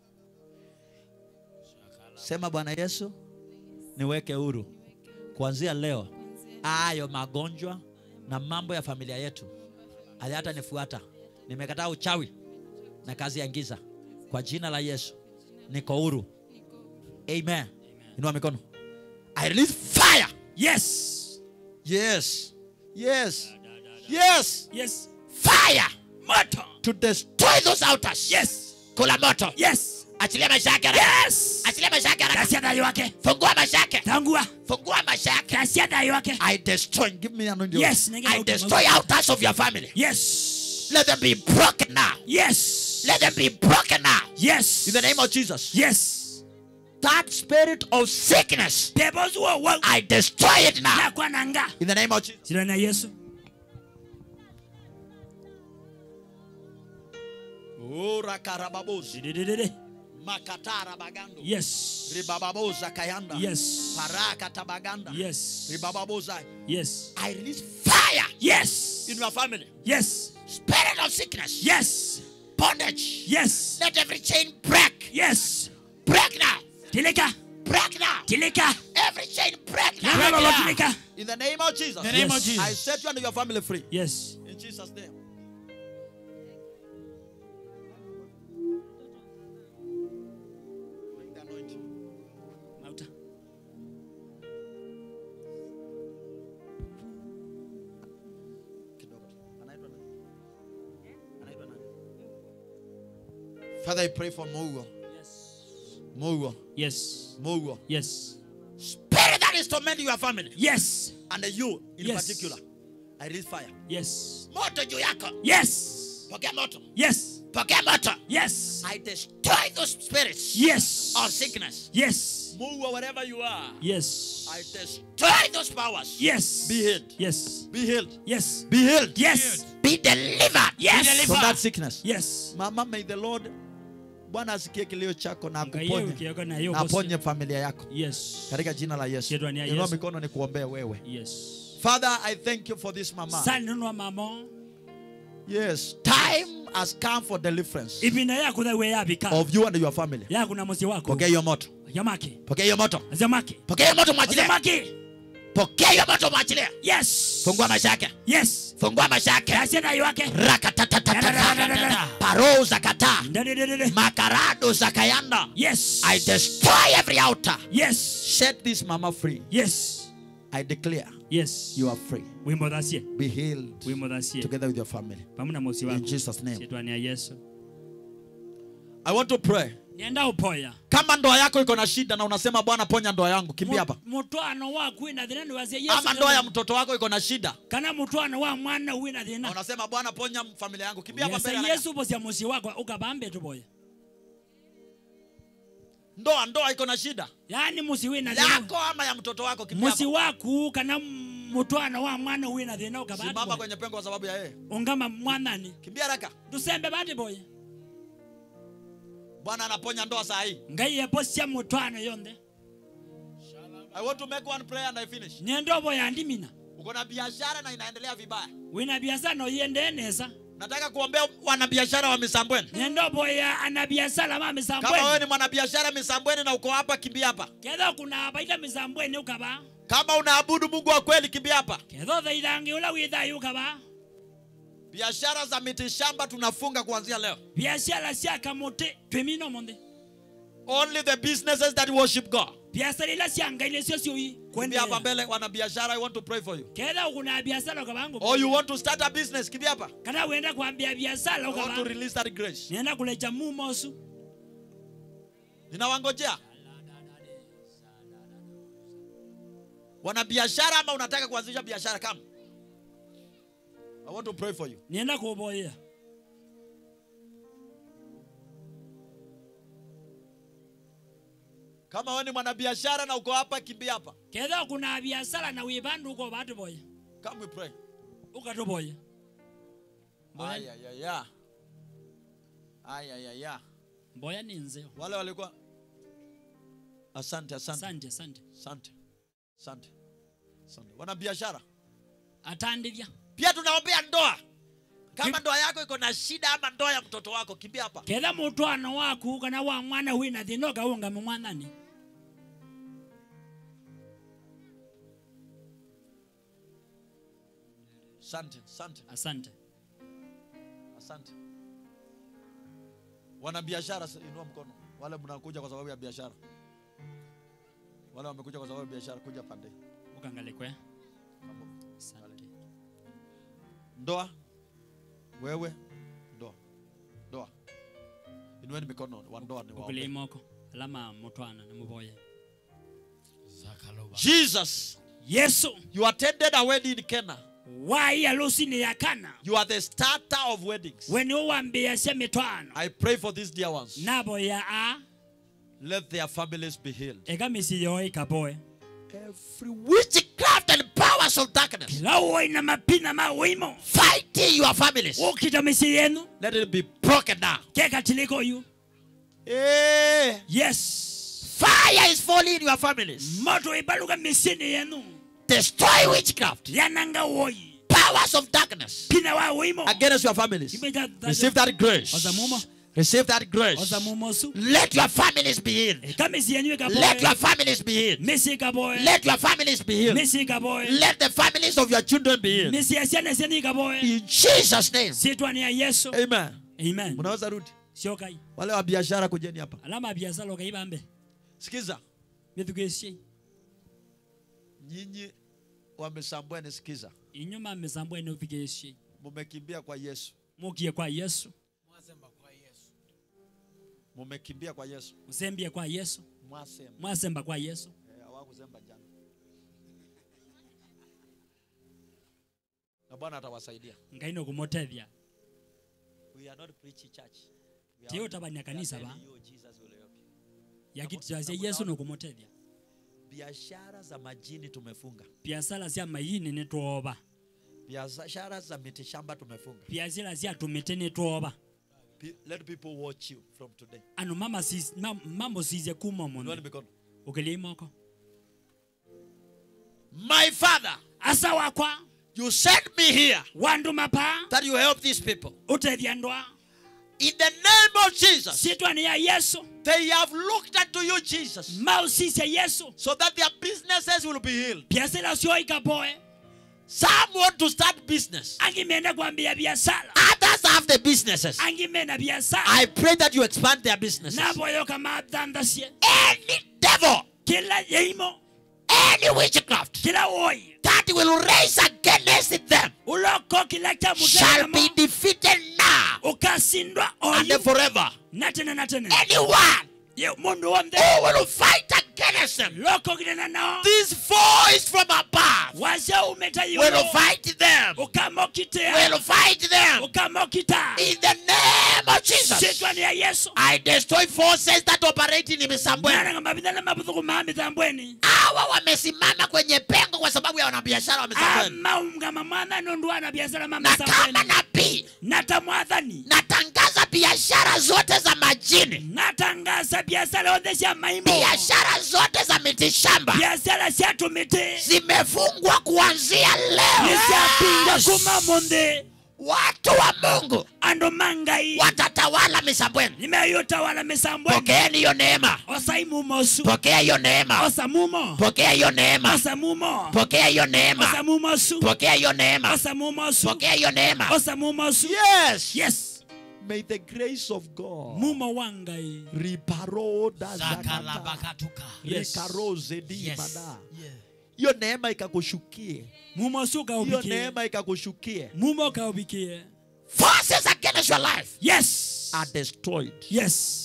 sema bwana yesu niweke huru kuanzia leo ayo magonjwa na mambo ya familia yetu hayatanifuata nimekataa uchawi na kazi ya giza kwa jina la yesu niko huru amen inua mikono i release fire yes yes yes yes yes Fire moto to destroy destroy those altars. yes Kula moto. yes Achilia maisha yake haraka. yes Achilia maisha yake haraka. kasia dayo wake Fungua maisha yake. tangua Fungua maisha yake. kasia dayo wake i destroy give me an audio. yes nenge I destroy altars of your family. yes Let them be broken now. yes Let them be broken now. yes in the name of jesus yes That spirit of sickness, pepo zuo wa I destroy it now. na kwa nanga in the name of jesus jina na yesu ora karababozi Dididididi. makatara bagando yes ribababoza kayanda yes paraka tabaganda yes ribababoza yes I release fire. yes in your family yes Spirit of sickness, yes bondage. yes Let every chain break. yes Break now. tilika Break now. tilika Every chain break now. Nanga lo tilika in the name of jesus In the name Yes. of Jesus. i set you and your family free yes in jesus name Bring the anointing. mauta Kidogo tu. Anaitwa nani? Anaitwa nani? Father, I pray for Mogo. Mogo. yes Mogo. yes Spirit that is tormenting your family. yes And you in Yes. particular. I release fire. yes Moto juu yako. yes Pokea moto. yes Pokea moto. yes I destroy those spirits yes of sickness. yes Mogo, wherever you are. yes I destroy. Destroy those powers. yes Be healed. yes Be healed. yes Be healed. yes Be delivered. yes From that sickness. yes Mama, may the Lord Bwana asikie kilio chako na Ngaye akuponye ukiweka na hiyo na bosi. aponye familia yako yes katika jina la Yesu. Shetani ya Inua Yesu. mikono nikuombee wewe. yes Father, I thank you for this mama. sani nunua mamo Yes, time has come for deliverance ibina yakutha we yabika of you and your family. yakuna musi wako Pokea hiyo moto. yamaki Pokea hiyo moto. zamaki Pokea hiyo moto mwachilie. zamaki Pokea hiyo moto mwachilie. yes Fungua maisha yake. yes Fungua maisha yake. kasia dayo wake Rakatatatata. Paroo za kataa. Ndadidididi. Makarado za kayanda. yes I destroy every altar. yes Set this mama free. yes I declare yes you are free. wimbo thacie Be healed wimbo thacie together with your family. pamoja na musi In wako Jesus' name. Shetani ya yesu I want to pray. nienda upoya Kama ndoa yako iko na shida na unasema Bwana ponya ndoa yangu, kimbia hapa. mutwano waku wina thina niwazie yesu Ama ndoa ya mtoto wako iko na shida kana mutwano wa mwana wina na thina unasema Bwana ponya familia yangu, kimbia hapa yesa mbele. haraka. yesu bosia musi wako ukabambe tuboya Ndoa ndoa iko na shida yani musi wina thina yako ama ya mtoto wako, kimbia musi hapa. waku kana mutwano wa mwana wina thina Simama ukabambe kwenye pengo kwa sababu ya yeye. ungama mwanani Kimbia haraka. tusembe bati boya Bwana anaponya ndoa saa hii. ngai yeposia mutwano yonthe I want to make one prayer and I finish. nienda boya ndimina Uko na biashara na inaendelea vibaya. wina biasara noyende nesa Nataka kuombea wanabiashara wa Misambweni. nienda boya ana biasara ma Kama wewe misambweni ni mwanabiashara Misambweni na uko hapa, kimbia hapa. ketho kuna baita misambweni ukaba Kama unaabudu Mungu wa kweli, kimbia hapa. ketho thaithangi ula withayo ukaba Biashara za mitishamba tunafunga kuanzia leo. biashara cia kamuti twimino monthe Only the businesses that worship God. biashara ila cia ngai nicio ciui Kimbia hapa kwendelea mbele, wanabiashara, I want to pray for you. ketha kuna biashara ukabangu Or you want to start a business, kimbia hapa. kana wenda kwambia biashara I want to ukaba release that grace. nienda kuleja mumosu Ninawangojea. Wanabiashara ama unataka kuanzisha biashara kama? I want to pray for you. nienda kuboya Kama wewe ni mwanabiashara na uko hapa, kimbia hapa. ketha kuna biashara na wibandu uko batu boya Come we pray. ukatuboya Aya ya ya. Aya ya ya. mboya ni nzeo Wale walikuwa Asante, asante, asante asante asante, asante, asante. Wanabiashara atandithia pia tunaombea ndoa. Kama ndoa yako iko na shida ama ndoa ya mtoto wako, kimbia hapa. ketha mutwano waku kana wa mwana wina thina ukaunga mumwathani Asante, asante, asante asante. wana biashara s- inua mkono wale mnakuja kwa sababu ya biashara wale wamekuja kwa sababu ya biashara kuja pande hii. ukangalikwe Kama asante ndoa wewe ndoa ndoa inueni mikono wa ndoa ni ukule waombe. imoko alama mutwana nimuboye jesus yesu you attended a wedding in kenya wai alusini ya kana you are the starter of weddings weni uwambiasya mitwano i pray for these dear ones nabo ya a let their families be healed ekamisi yo ikaboe Every witchcraft and powers of darkness kila uoina mapina mawimo fighting your families. ukita misi yenu let it be broken now kekatiliko yu Eh, yes Fire is falling in your families. moto ibaluka misini yenu Destroy witchcraft. yananga woyi Powers of darkness. pina wa wimo against your families Imeja- receive that grace Ozamumo. receive that grace ozamumosu Let your families be healed. ekamisi yenyu Let your ikaboe families be healed. misi ikaboe Let your families be healed. misi ikaboe Let the families of your children be healed. misi yasyana syeni ikaboe In Jesus' name. sitwani ya yesu amen amen mnaweza rudi siokai wale wa biashara kujeni hapa alama ya biasala ukaibambe sikiza mithugesie nyinyi wamesambweni sikiza inyuma misambwe nuthugesie mumekimbia kwa yesu mukie kwa yesu mumekimbia kwa yesu musembie kwa yesu mwasema mwasemba kwa yesu Eh, hawakusema jana na bwana atawasaidia ngaino kumotethya we are not preaching church We are tiyo only- tabania we are kanisa telling ba you Jesus will help you. yakititasya yesu nukumotethya biashara za majini tumefunga biasala sya mayini nitwoba biashara za mitishamba tumefunga biasila sya tumite nitwoba Pe- let people watch you from today anu mama sis, mam, mambo sizye kuma Inueni muno mikono ukilia imoko My Father, asa wakwa you sent me here wanduma pa that you help these people. utethya ndwa In the name of Jesus, sitwani ya yesu they have looked unto you, Jesus, mausisya yesu so that their businesses will be healed. biasila syo ikaboe Some want to start business, angimenda kwambia biasala others have the businesses. angimena biasala I pray that you expand their businesses. naboyo kama thandasye Any devil, kila yeimo any witchcraft kila woyi that will raise against them uloko kila cha shall be mutelamo defeated now ukasindwa and oyu forever. natene natene Anyone ye mundu womthe who will fight against them, loko kinena nao this voice from above wasya umeta will yulo fight them, ukamokitea will fight them ukamokita in the name of Jesus. sitwani ya yesu I destroy forces that operate in Misambweni. mwana mabithana mabuthuku ma mithambweni Hawa wamesimama kwenye pengo kwa sababu ya wanabiashara wa Misambweni. amaungama mwana nundu ana biasala ma Na kama mithambweni nabii nata mwathani natangaza biashara zote za majini, natangaza biasala onthe sya maimo biashara zote za mitishamba biasala sya tumiti zimefungwa kuanzia leo. nisyapinga Yes. kuma munthi Watu wa Mungu andu mangai watatawala Misambweni. nimeyutawala misambweni Pokeeni hiyo neema, osaimumosu pokea hiyo neema, osamumo pokea hiyo neema, osamumo pokea hiyo neema, osamumosu pokea hiyo neema, osamumosu pokea hiyo neema. osamumosu yes yes may the grace of god mumo wangai riparoda zakata Zakalabakatuka. Yes. rikarozedi Yes. mada hiyo neema ikakushukie mumosu hiyo kaubikie neema ikakushukie mumo kaubikie Forces against your life. yes are destroyed yes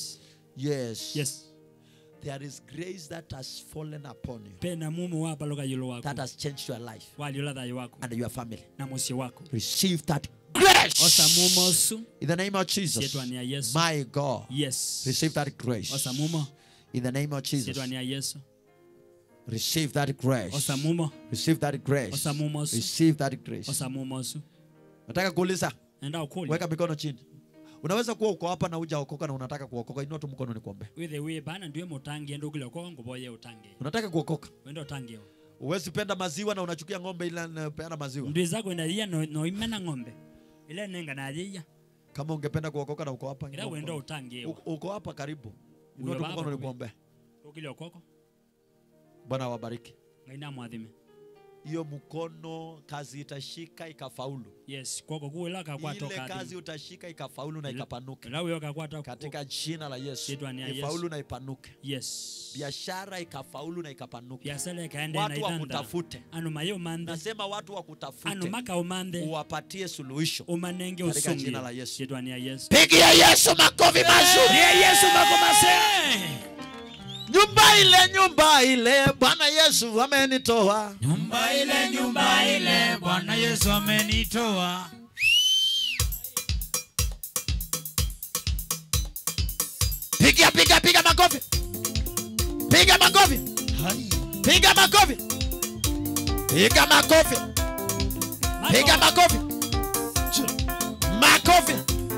yes yes there is grace that has fallen upon you pena mumo wapaloka yulu wako that has changed your life waliola thayo wako and your family na musyi wako receive that Grace. osamumosu in the name of jesus Sietwani ya Yesu. my god yes receive that grace osamumo in the name of jesus sitwani ya yesu receive that grace osamumo receive that grace Osamumosu. receive that grace osamumosu nataka kuuliza enda ukuli weka mikono chini unaweza kuwa uko hapa na hujaokoka na unataka kuokoka inua tu mkono nikuombe withe wi bana ndiwe mutangie enda ukile ko nguboye utangie unataka kuokoka wenda utangie uwezi penda maziwa na unachukia ng'ombe ila napeana maziwa ndwiza kwenda ria no no imena ng'ombe ile nenga na ria kama ungependa kuokoka na uko hapa ila inua wenda mkono. utangie Uko- uko hapa karibu inua Uyo tu baba mkono kumi. nikuombe ukile okoko bwana awabariki ngaina mwathime hiyo mkono kazi itashika ikafaulu yes kwoko kuwilaka ile kwatoka kazi utashika ikafaulu na ikapanuke lawiyoka kwata katika jina la yesu Jitwa ni ya Yesu. ifaulu na ipanuke yes biashara ikafaulu na ikapanuke biasala ikaende watu naitanda wakutafute anu maye umande nasema watu anu wakutafute maka umande uwapatie suluhisho umanenge Katika usungi jina la Yesu. chitwani ya yesu pigia yesu makofi mazuri Ye yesu makomase nyumba ile nyumba ile bwana yesu amenitoa nyumba ile nyumba ile bwana yesu amenitoa piga piga piga makofi piga makofi piga makofi piga makofi piga makofi makofi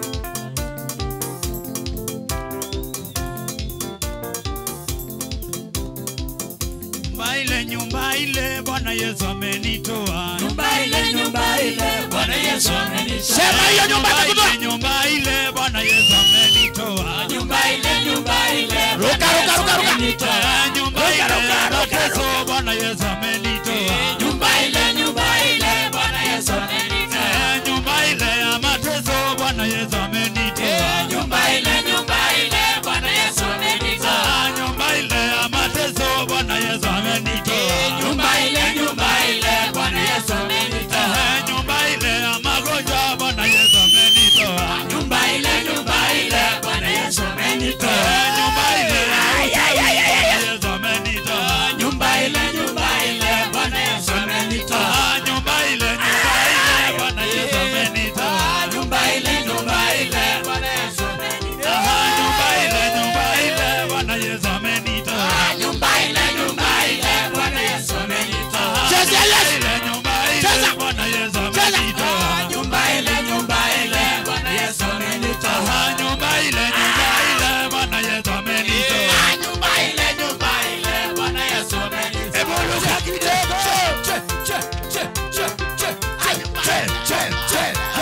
nyumba ile nyumba ile bwana yesu amenitoa nyumba ile nyumba ile bwana yesu amenitoa sema hiyo nyumba Nyumba itakutoa ile, nyumba ile bwana yesu amenitoa nyumba ile nyumba ile ruka ruka ruka ruka Eh, nyumba Ruka, ile ruka, ruka, mateso bwana yesu amenitoa nyumba ile nyumba ile bwana yesu amenitoa Eh, nyumba ile ya mateso bwana yesu amenitoa nyumba ile nyumba ile bwana yesu amenitoa Ah, nyumba ile ya mateso bwana yesu amenitoa nyumba ile nyumba ile bwana yesu amenitoa Eh, nyumba ile ya magonjwa bwana yesu amenitoa nyumba ile nyumba ile bwana yesu amenitoa Eh, nyumba ile ya uchawi bwana yesu amenitoa nyumba ile nyumba ile bwana yesu amenitoa Ah, nyumba ile nyumba ile bwana yesu amenitoa nyumba ile nyumba ile bwana yesu amenitoa Ah, nyumba ile nyumba ile bwana yesu amenitoa nyumba ile nyumba ile bwana yesu amenitoa Cheza Yesu. ile nyumba Cheza. ile bwana yesu Cheza. amenitoa nyumba ile nyumba ile bwana yesu amenitoa Ah, nyumba ile nyumba ile bwana yesu amenitoa nyumba ile nyumba ile bwana yesu amenitoa Hebu ruka kidogo. Che, che, che, che, che, che, che, che,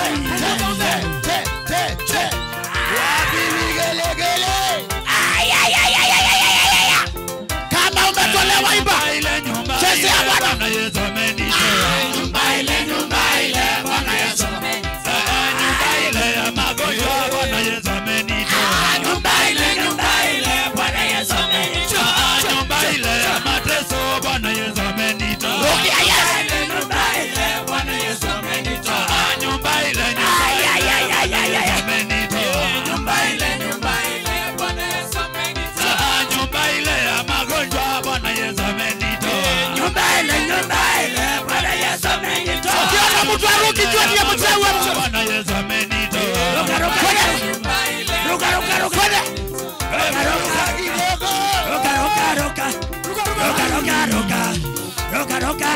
che, che, che, che. Wapi vigelegele? Ay, ay, ay, ay, ay, ay, ay, ay, ay. kama umetolewa imba Nyumba ile nyumba Cheza ile ya Bwana. bwana yesu amenitoa nyumba ile nyumba ile bwana yesu amenitoa Ah, nyumba ile ya magonjwa bwana yesu amenitoa nyumba ile nyumba ile bwana yesu amenitoa Ah, nyumba ile ya mateso bwana yesu amenitoa rukia yes ile nyumba ile bwana yesu amenitoa Ah, nyumba ile nyumba Ay, ay, ile ay, ay, bwana ay, yesu ay. amenitoa nyumba ile nyumba ile bwana yesu amenitoa Ah, nyumba ile ya magonjwa bwana yesu amenitoa nyumba ile nyumba ile bwana yesu amenitoa ukiona mtu aruki jua ndiye mchawi wa mchawi bwana yesu amenitoa ruka ruka Kwenda. nyumba ile ruka ruka ruka kwenda ruka kidogo ruka ruka ruka ruka ruka ruka ruka ruka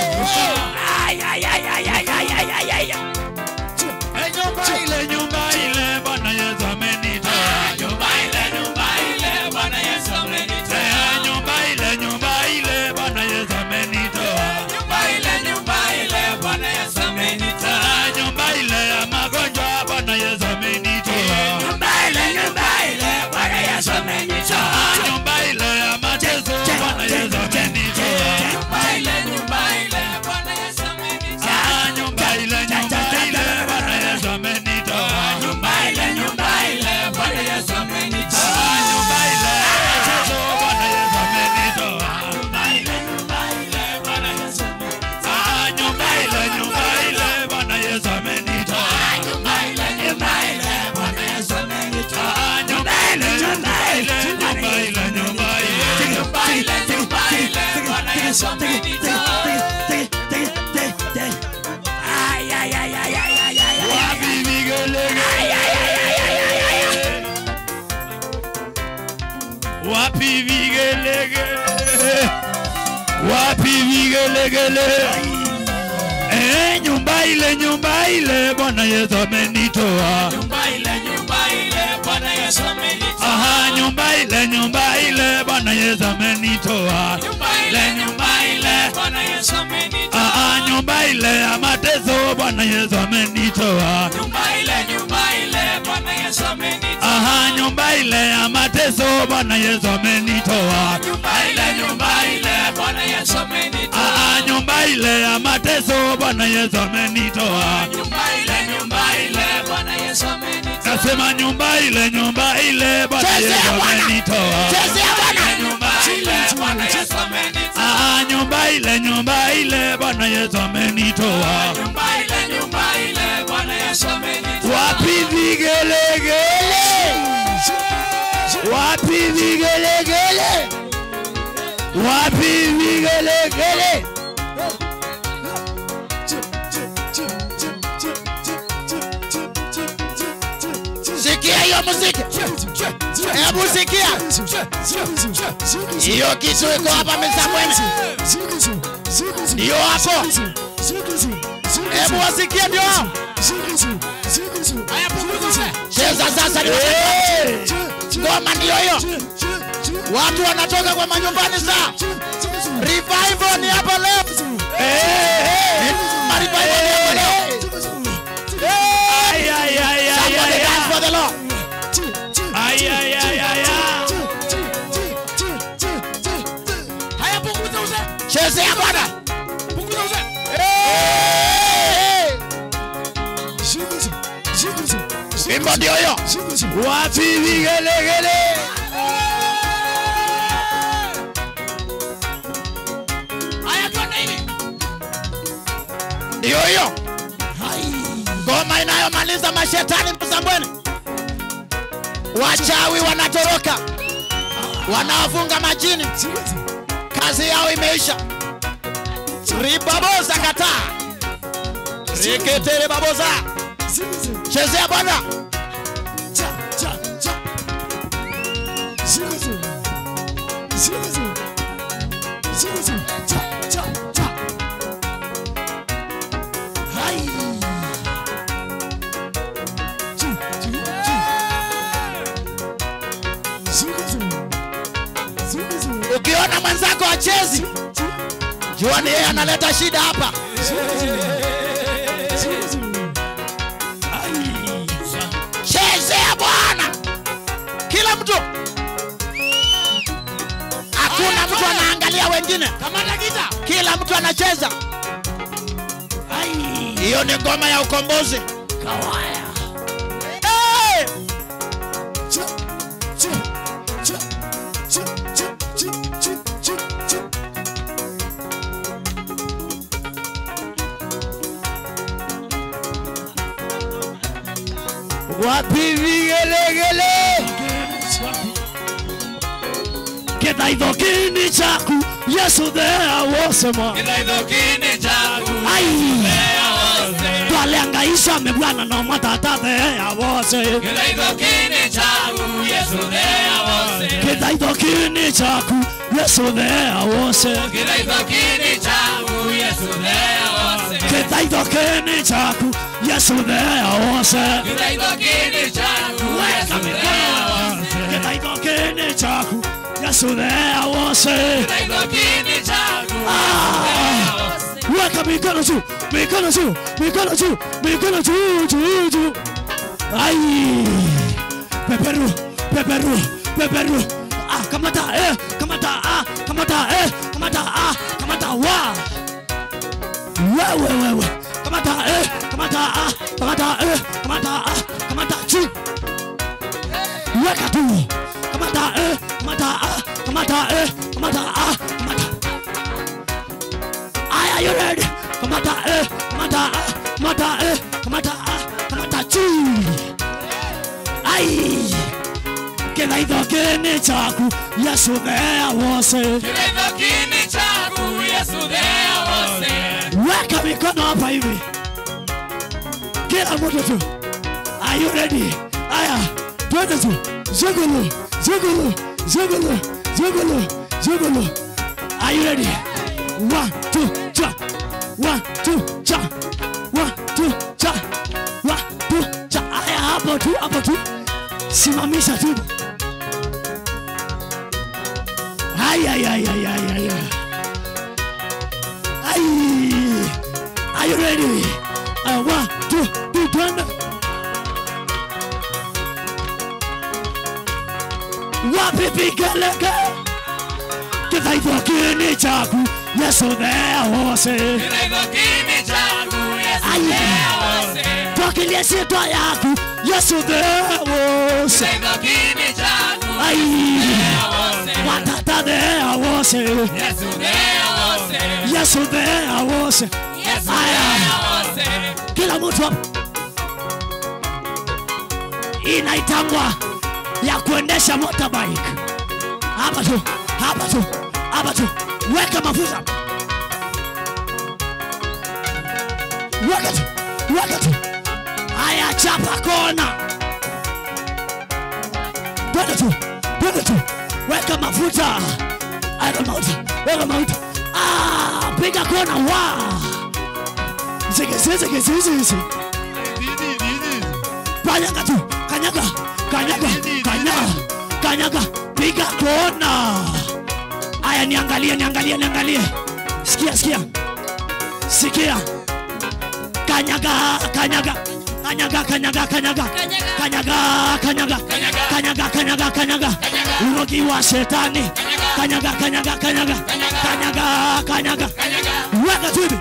ay ay ay ay ay ay ay ay ay Eh, nyumba ile nyumba ile bwana yesu amenitoa nyumba ile nyumba ile bwana yesu amenitoa Eh, nyumba ile nyumba ile bwana yesu amenitoa nyumba ile nyumba ile bwana yesu amenitoa Ah, nyumba ile ya magonjwa bwana yesu amenitoa nyumba ile nyumba ile bwana yesu amenitoa Ah, nyumba ile ya mateso bwana yesu amenitoa nyumba ile nyumba ile bwana yesu amenitoa Ah, nyumba ile nyumba ile bwana yesu amenitoa nyumba ile nyumba ile bwana yesu amenitoa Ah, nyumba ile ya mateso bwana yesu amenitoa nyumba ile nyumba ile bwana yesu amenitoa Ah, nyumba ile nyumba ile bwana yesu amenitoa nyumba ile nyumba ile bwana yesu amenitoa Ah, nyumba ile nyumba ile nyumba ile nyumba ile nyumba ile nyumba ile bwana yesu amenitoa ay ay ay ay ay ay ay wapi vigelegele wapi vigelegele wapi vigelegele eh nyumba ile nyumba ile bwana yesu amenitoa nyumba ile nyumba ile bwana yesu amenitoa aha nyumba ile nyumba ile bwana yesu amenitoa nyumba ile nyumba ile bwana yesu amenitoa aha nyumba ile ya mateso bwana yesu amenitoa nyumba ile nyumba ile bwana yesu amenitoa aha nyumba ile ya mateso bwana yesu amenitoa nyumba ile nyumba ile bwana yesu amenitoa aha nyumba ile ya mateso Bwana Yesu amenitoa. Nyumba ile, nyumba ile, Bwana Yesu amenitoa. Nasema nyumba ile, nyumba ile Bwana Chezea Yesu Bwana. amenitoa. chezea bwana Nyumba ile, Bwana Yesu amenitoa. Ah, nyumba ile, nyumba ile Bwana Yesu amenitoa. Nyumba ile, nyumba ile, Bwana Yesu amenitoa. Wapi vigelegele? Wapi vigelegele? Wapi vigelegele? sikia hiyo muziki hebu sikia hiyo kitu iko hapa misambwene ndio hapo hebu wasikie ndio hao. cheza sasa ni ngoma ndio hiyo watu wanatoka kwa manyumbani saa revival ni hapa leo Ma revival ni hapa leo Ay, ay, ay, ay, somebody ay, dance for the Lord ay, ay, ay, ay, ay. chezea bwana wimbo ndio hiyo Wapi vigelegele? ndio hiyo ngoma inayomaliza mashetani msambweni wachawi wanatoroka wanawafunga majini kazi yao imeisha ribaboza kataa riketere baboza chezea bwana ukiona mwenzako achezi jua ni yeye analeta shida hapa chezea bwana kila mtu hakuna mtu anaangalia wengine kila mtu anacheza hiyo ni ngoma ya ukombozi hey! Wapi vigelegele? Kidhaitho kini chaku Yesu thea wosema Kidhaithokini chaku, Ai thea wose. twaliangaisha mebwana no matata thea wose Kidhaithokini chaku, Yesu thea wose. Kidhaitho kini chaku Yesu thea wose Kidhaithokini chaku, Yesu thea wose. Kidhaitho kini chaku Yesu thea wose Kidhaithokini chaku, Yesu thea wose. Kidhaitho kini chaku Yesu thea wose Kidhaithokini chaku, Ah! Weka mikono juu, mikono juu, mikono juu, mikono juu, juu, juu. Ai! Peperu, peperu, peperu. Ah, kamata, eh, kamata, ah, kamata, eh, kamata, ah, kamata, wa. Wewe, wewe. Kamata, eh, kamata, ah, kamata, eh, kamata, ah, kamata, chini. Weka tu. Kamata, eh, kamata, ah, kamata, eh, kamata, ah, kamata. Are you ready? Kamata eh, kamata ah, kamata eh, kamata ah, kamata chi. Ai. Kidhaitho kini chaku Yesu thea wose. Kidhaithokini chaku, Yesu thea wose. Weka mikono hapa hivi. Kila mtu tu. Are you ready? Aya, twende tu. Zugulu, zugulu, zugulu, zugulu, zugulu. Are you ready? One, two, cha. One, two, cha. One, two, cha. One, two, cha. Aya, hapo tu, hapo tu. Simamisha tu. Ay, ay, ay, ay, ay, ay, ay. Ay. Are you ready? Uh, one, two, three, twende. Wapi pigeleke? kithaitho kini chaku yesu theose twakilie ciĩtwa yaku yesu theose ai watata theose yesu theose kila mtu hapa inaitangwa ya kuendesha motorbike hapa tu hapa tu hapa tu weka mafuta weka tu weka tu haya chapa kona twende tu twende tu weka mafuta weka mafuta weka mafuta ah, piga kona wa zigezizigezizisi kanyaga tu kanyaga kanyaga kanyaga kanyaga piga kona aya niangalie niangalie niangalie sikia sikia sikia kanyaga kanyaga kanyaga kanyaga kanyaga kanyaga kanyaga kanyaga kanyaga kanyaga urogi wa shetani kanyaga kanyaga kanyaga kanyaga kanyaga weka tu hivi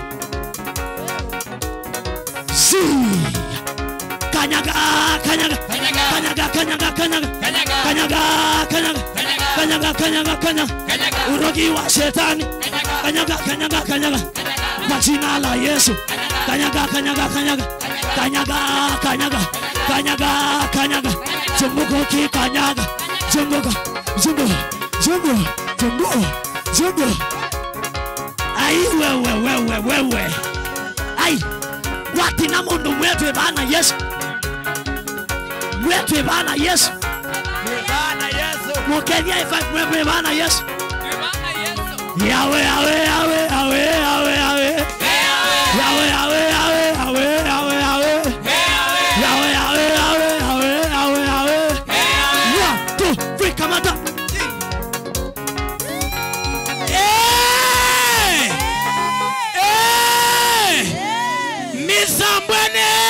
si kanyaga kanyaga kanyaga kanyaga kanyaga kanyaga kanyaga kanyaga kanyaga kanyaga urogi wa shetani kanyaga kanyaga kanyaga kwa jina la Yesu kanyaga kanyaga kanyaga kanyaga kanyaga kanyaga kanyaga zunguka kikanyaga zunguka zunguka zunguka zunguka zunguka ai wewe wewe wewe ai watina mundu mwetwe bana Yesu mwetwe bana Yesu mukethia ifa mwetwe bana Yesu yawe yawe yawe yawe yawe yawe yawe yawe yawe yawe yawe yawe yawe yawe yawe yawe yawe yawe one two three kamata Eh! Eh! misambwene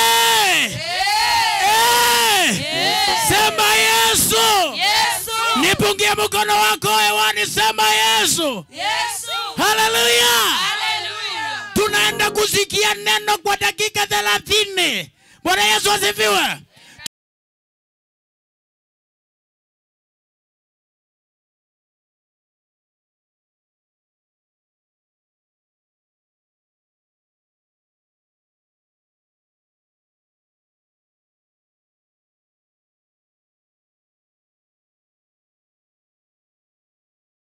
Eh! sema yesu nipungie mkono wako hewani sema yesu haleluya tunaenda kusikia neno kwa dakika thelathini bwana yesu asifiwe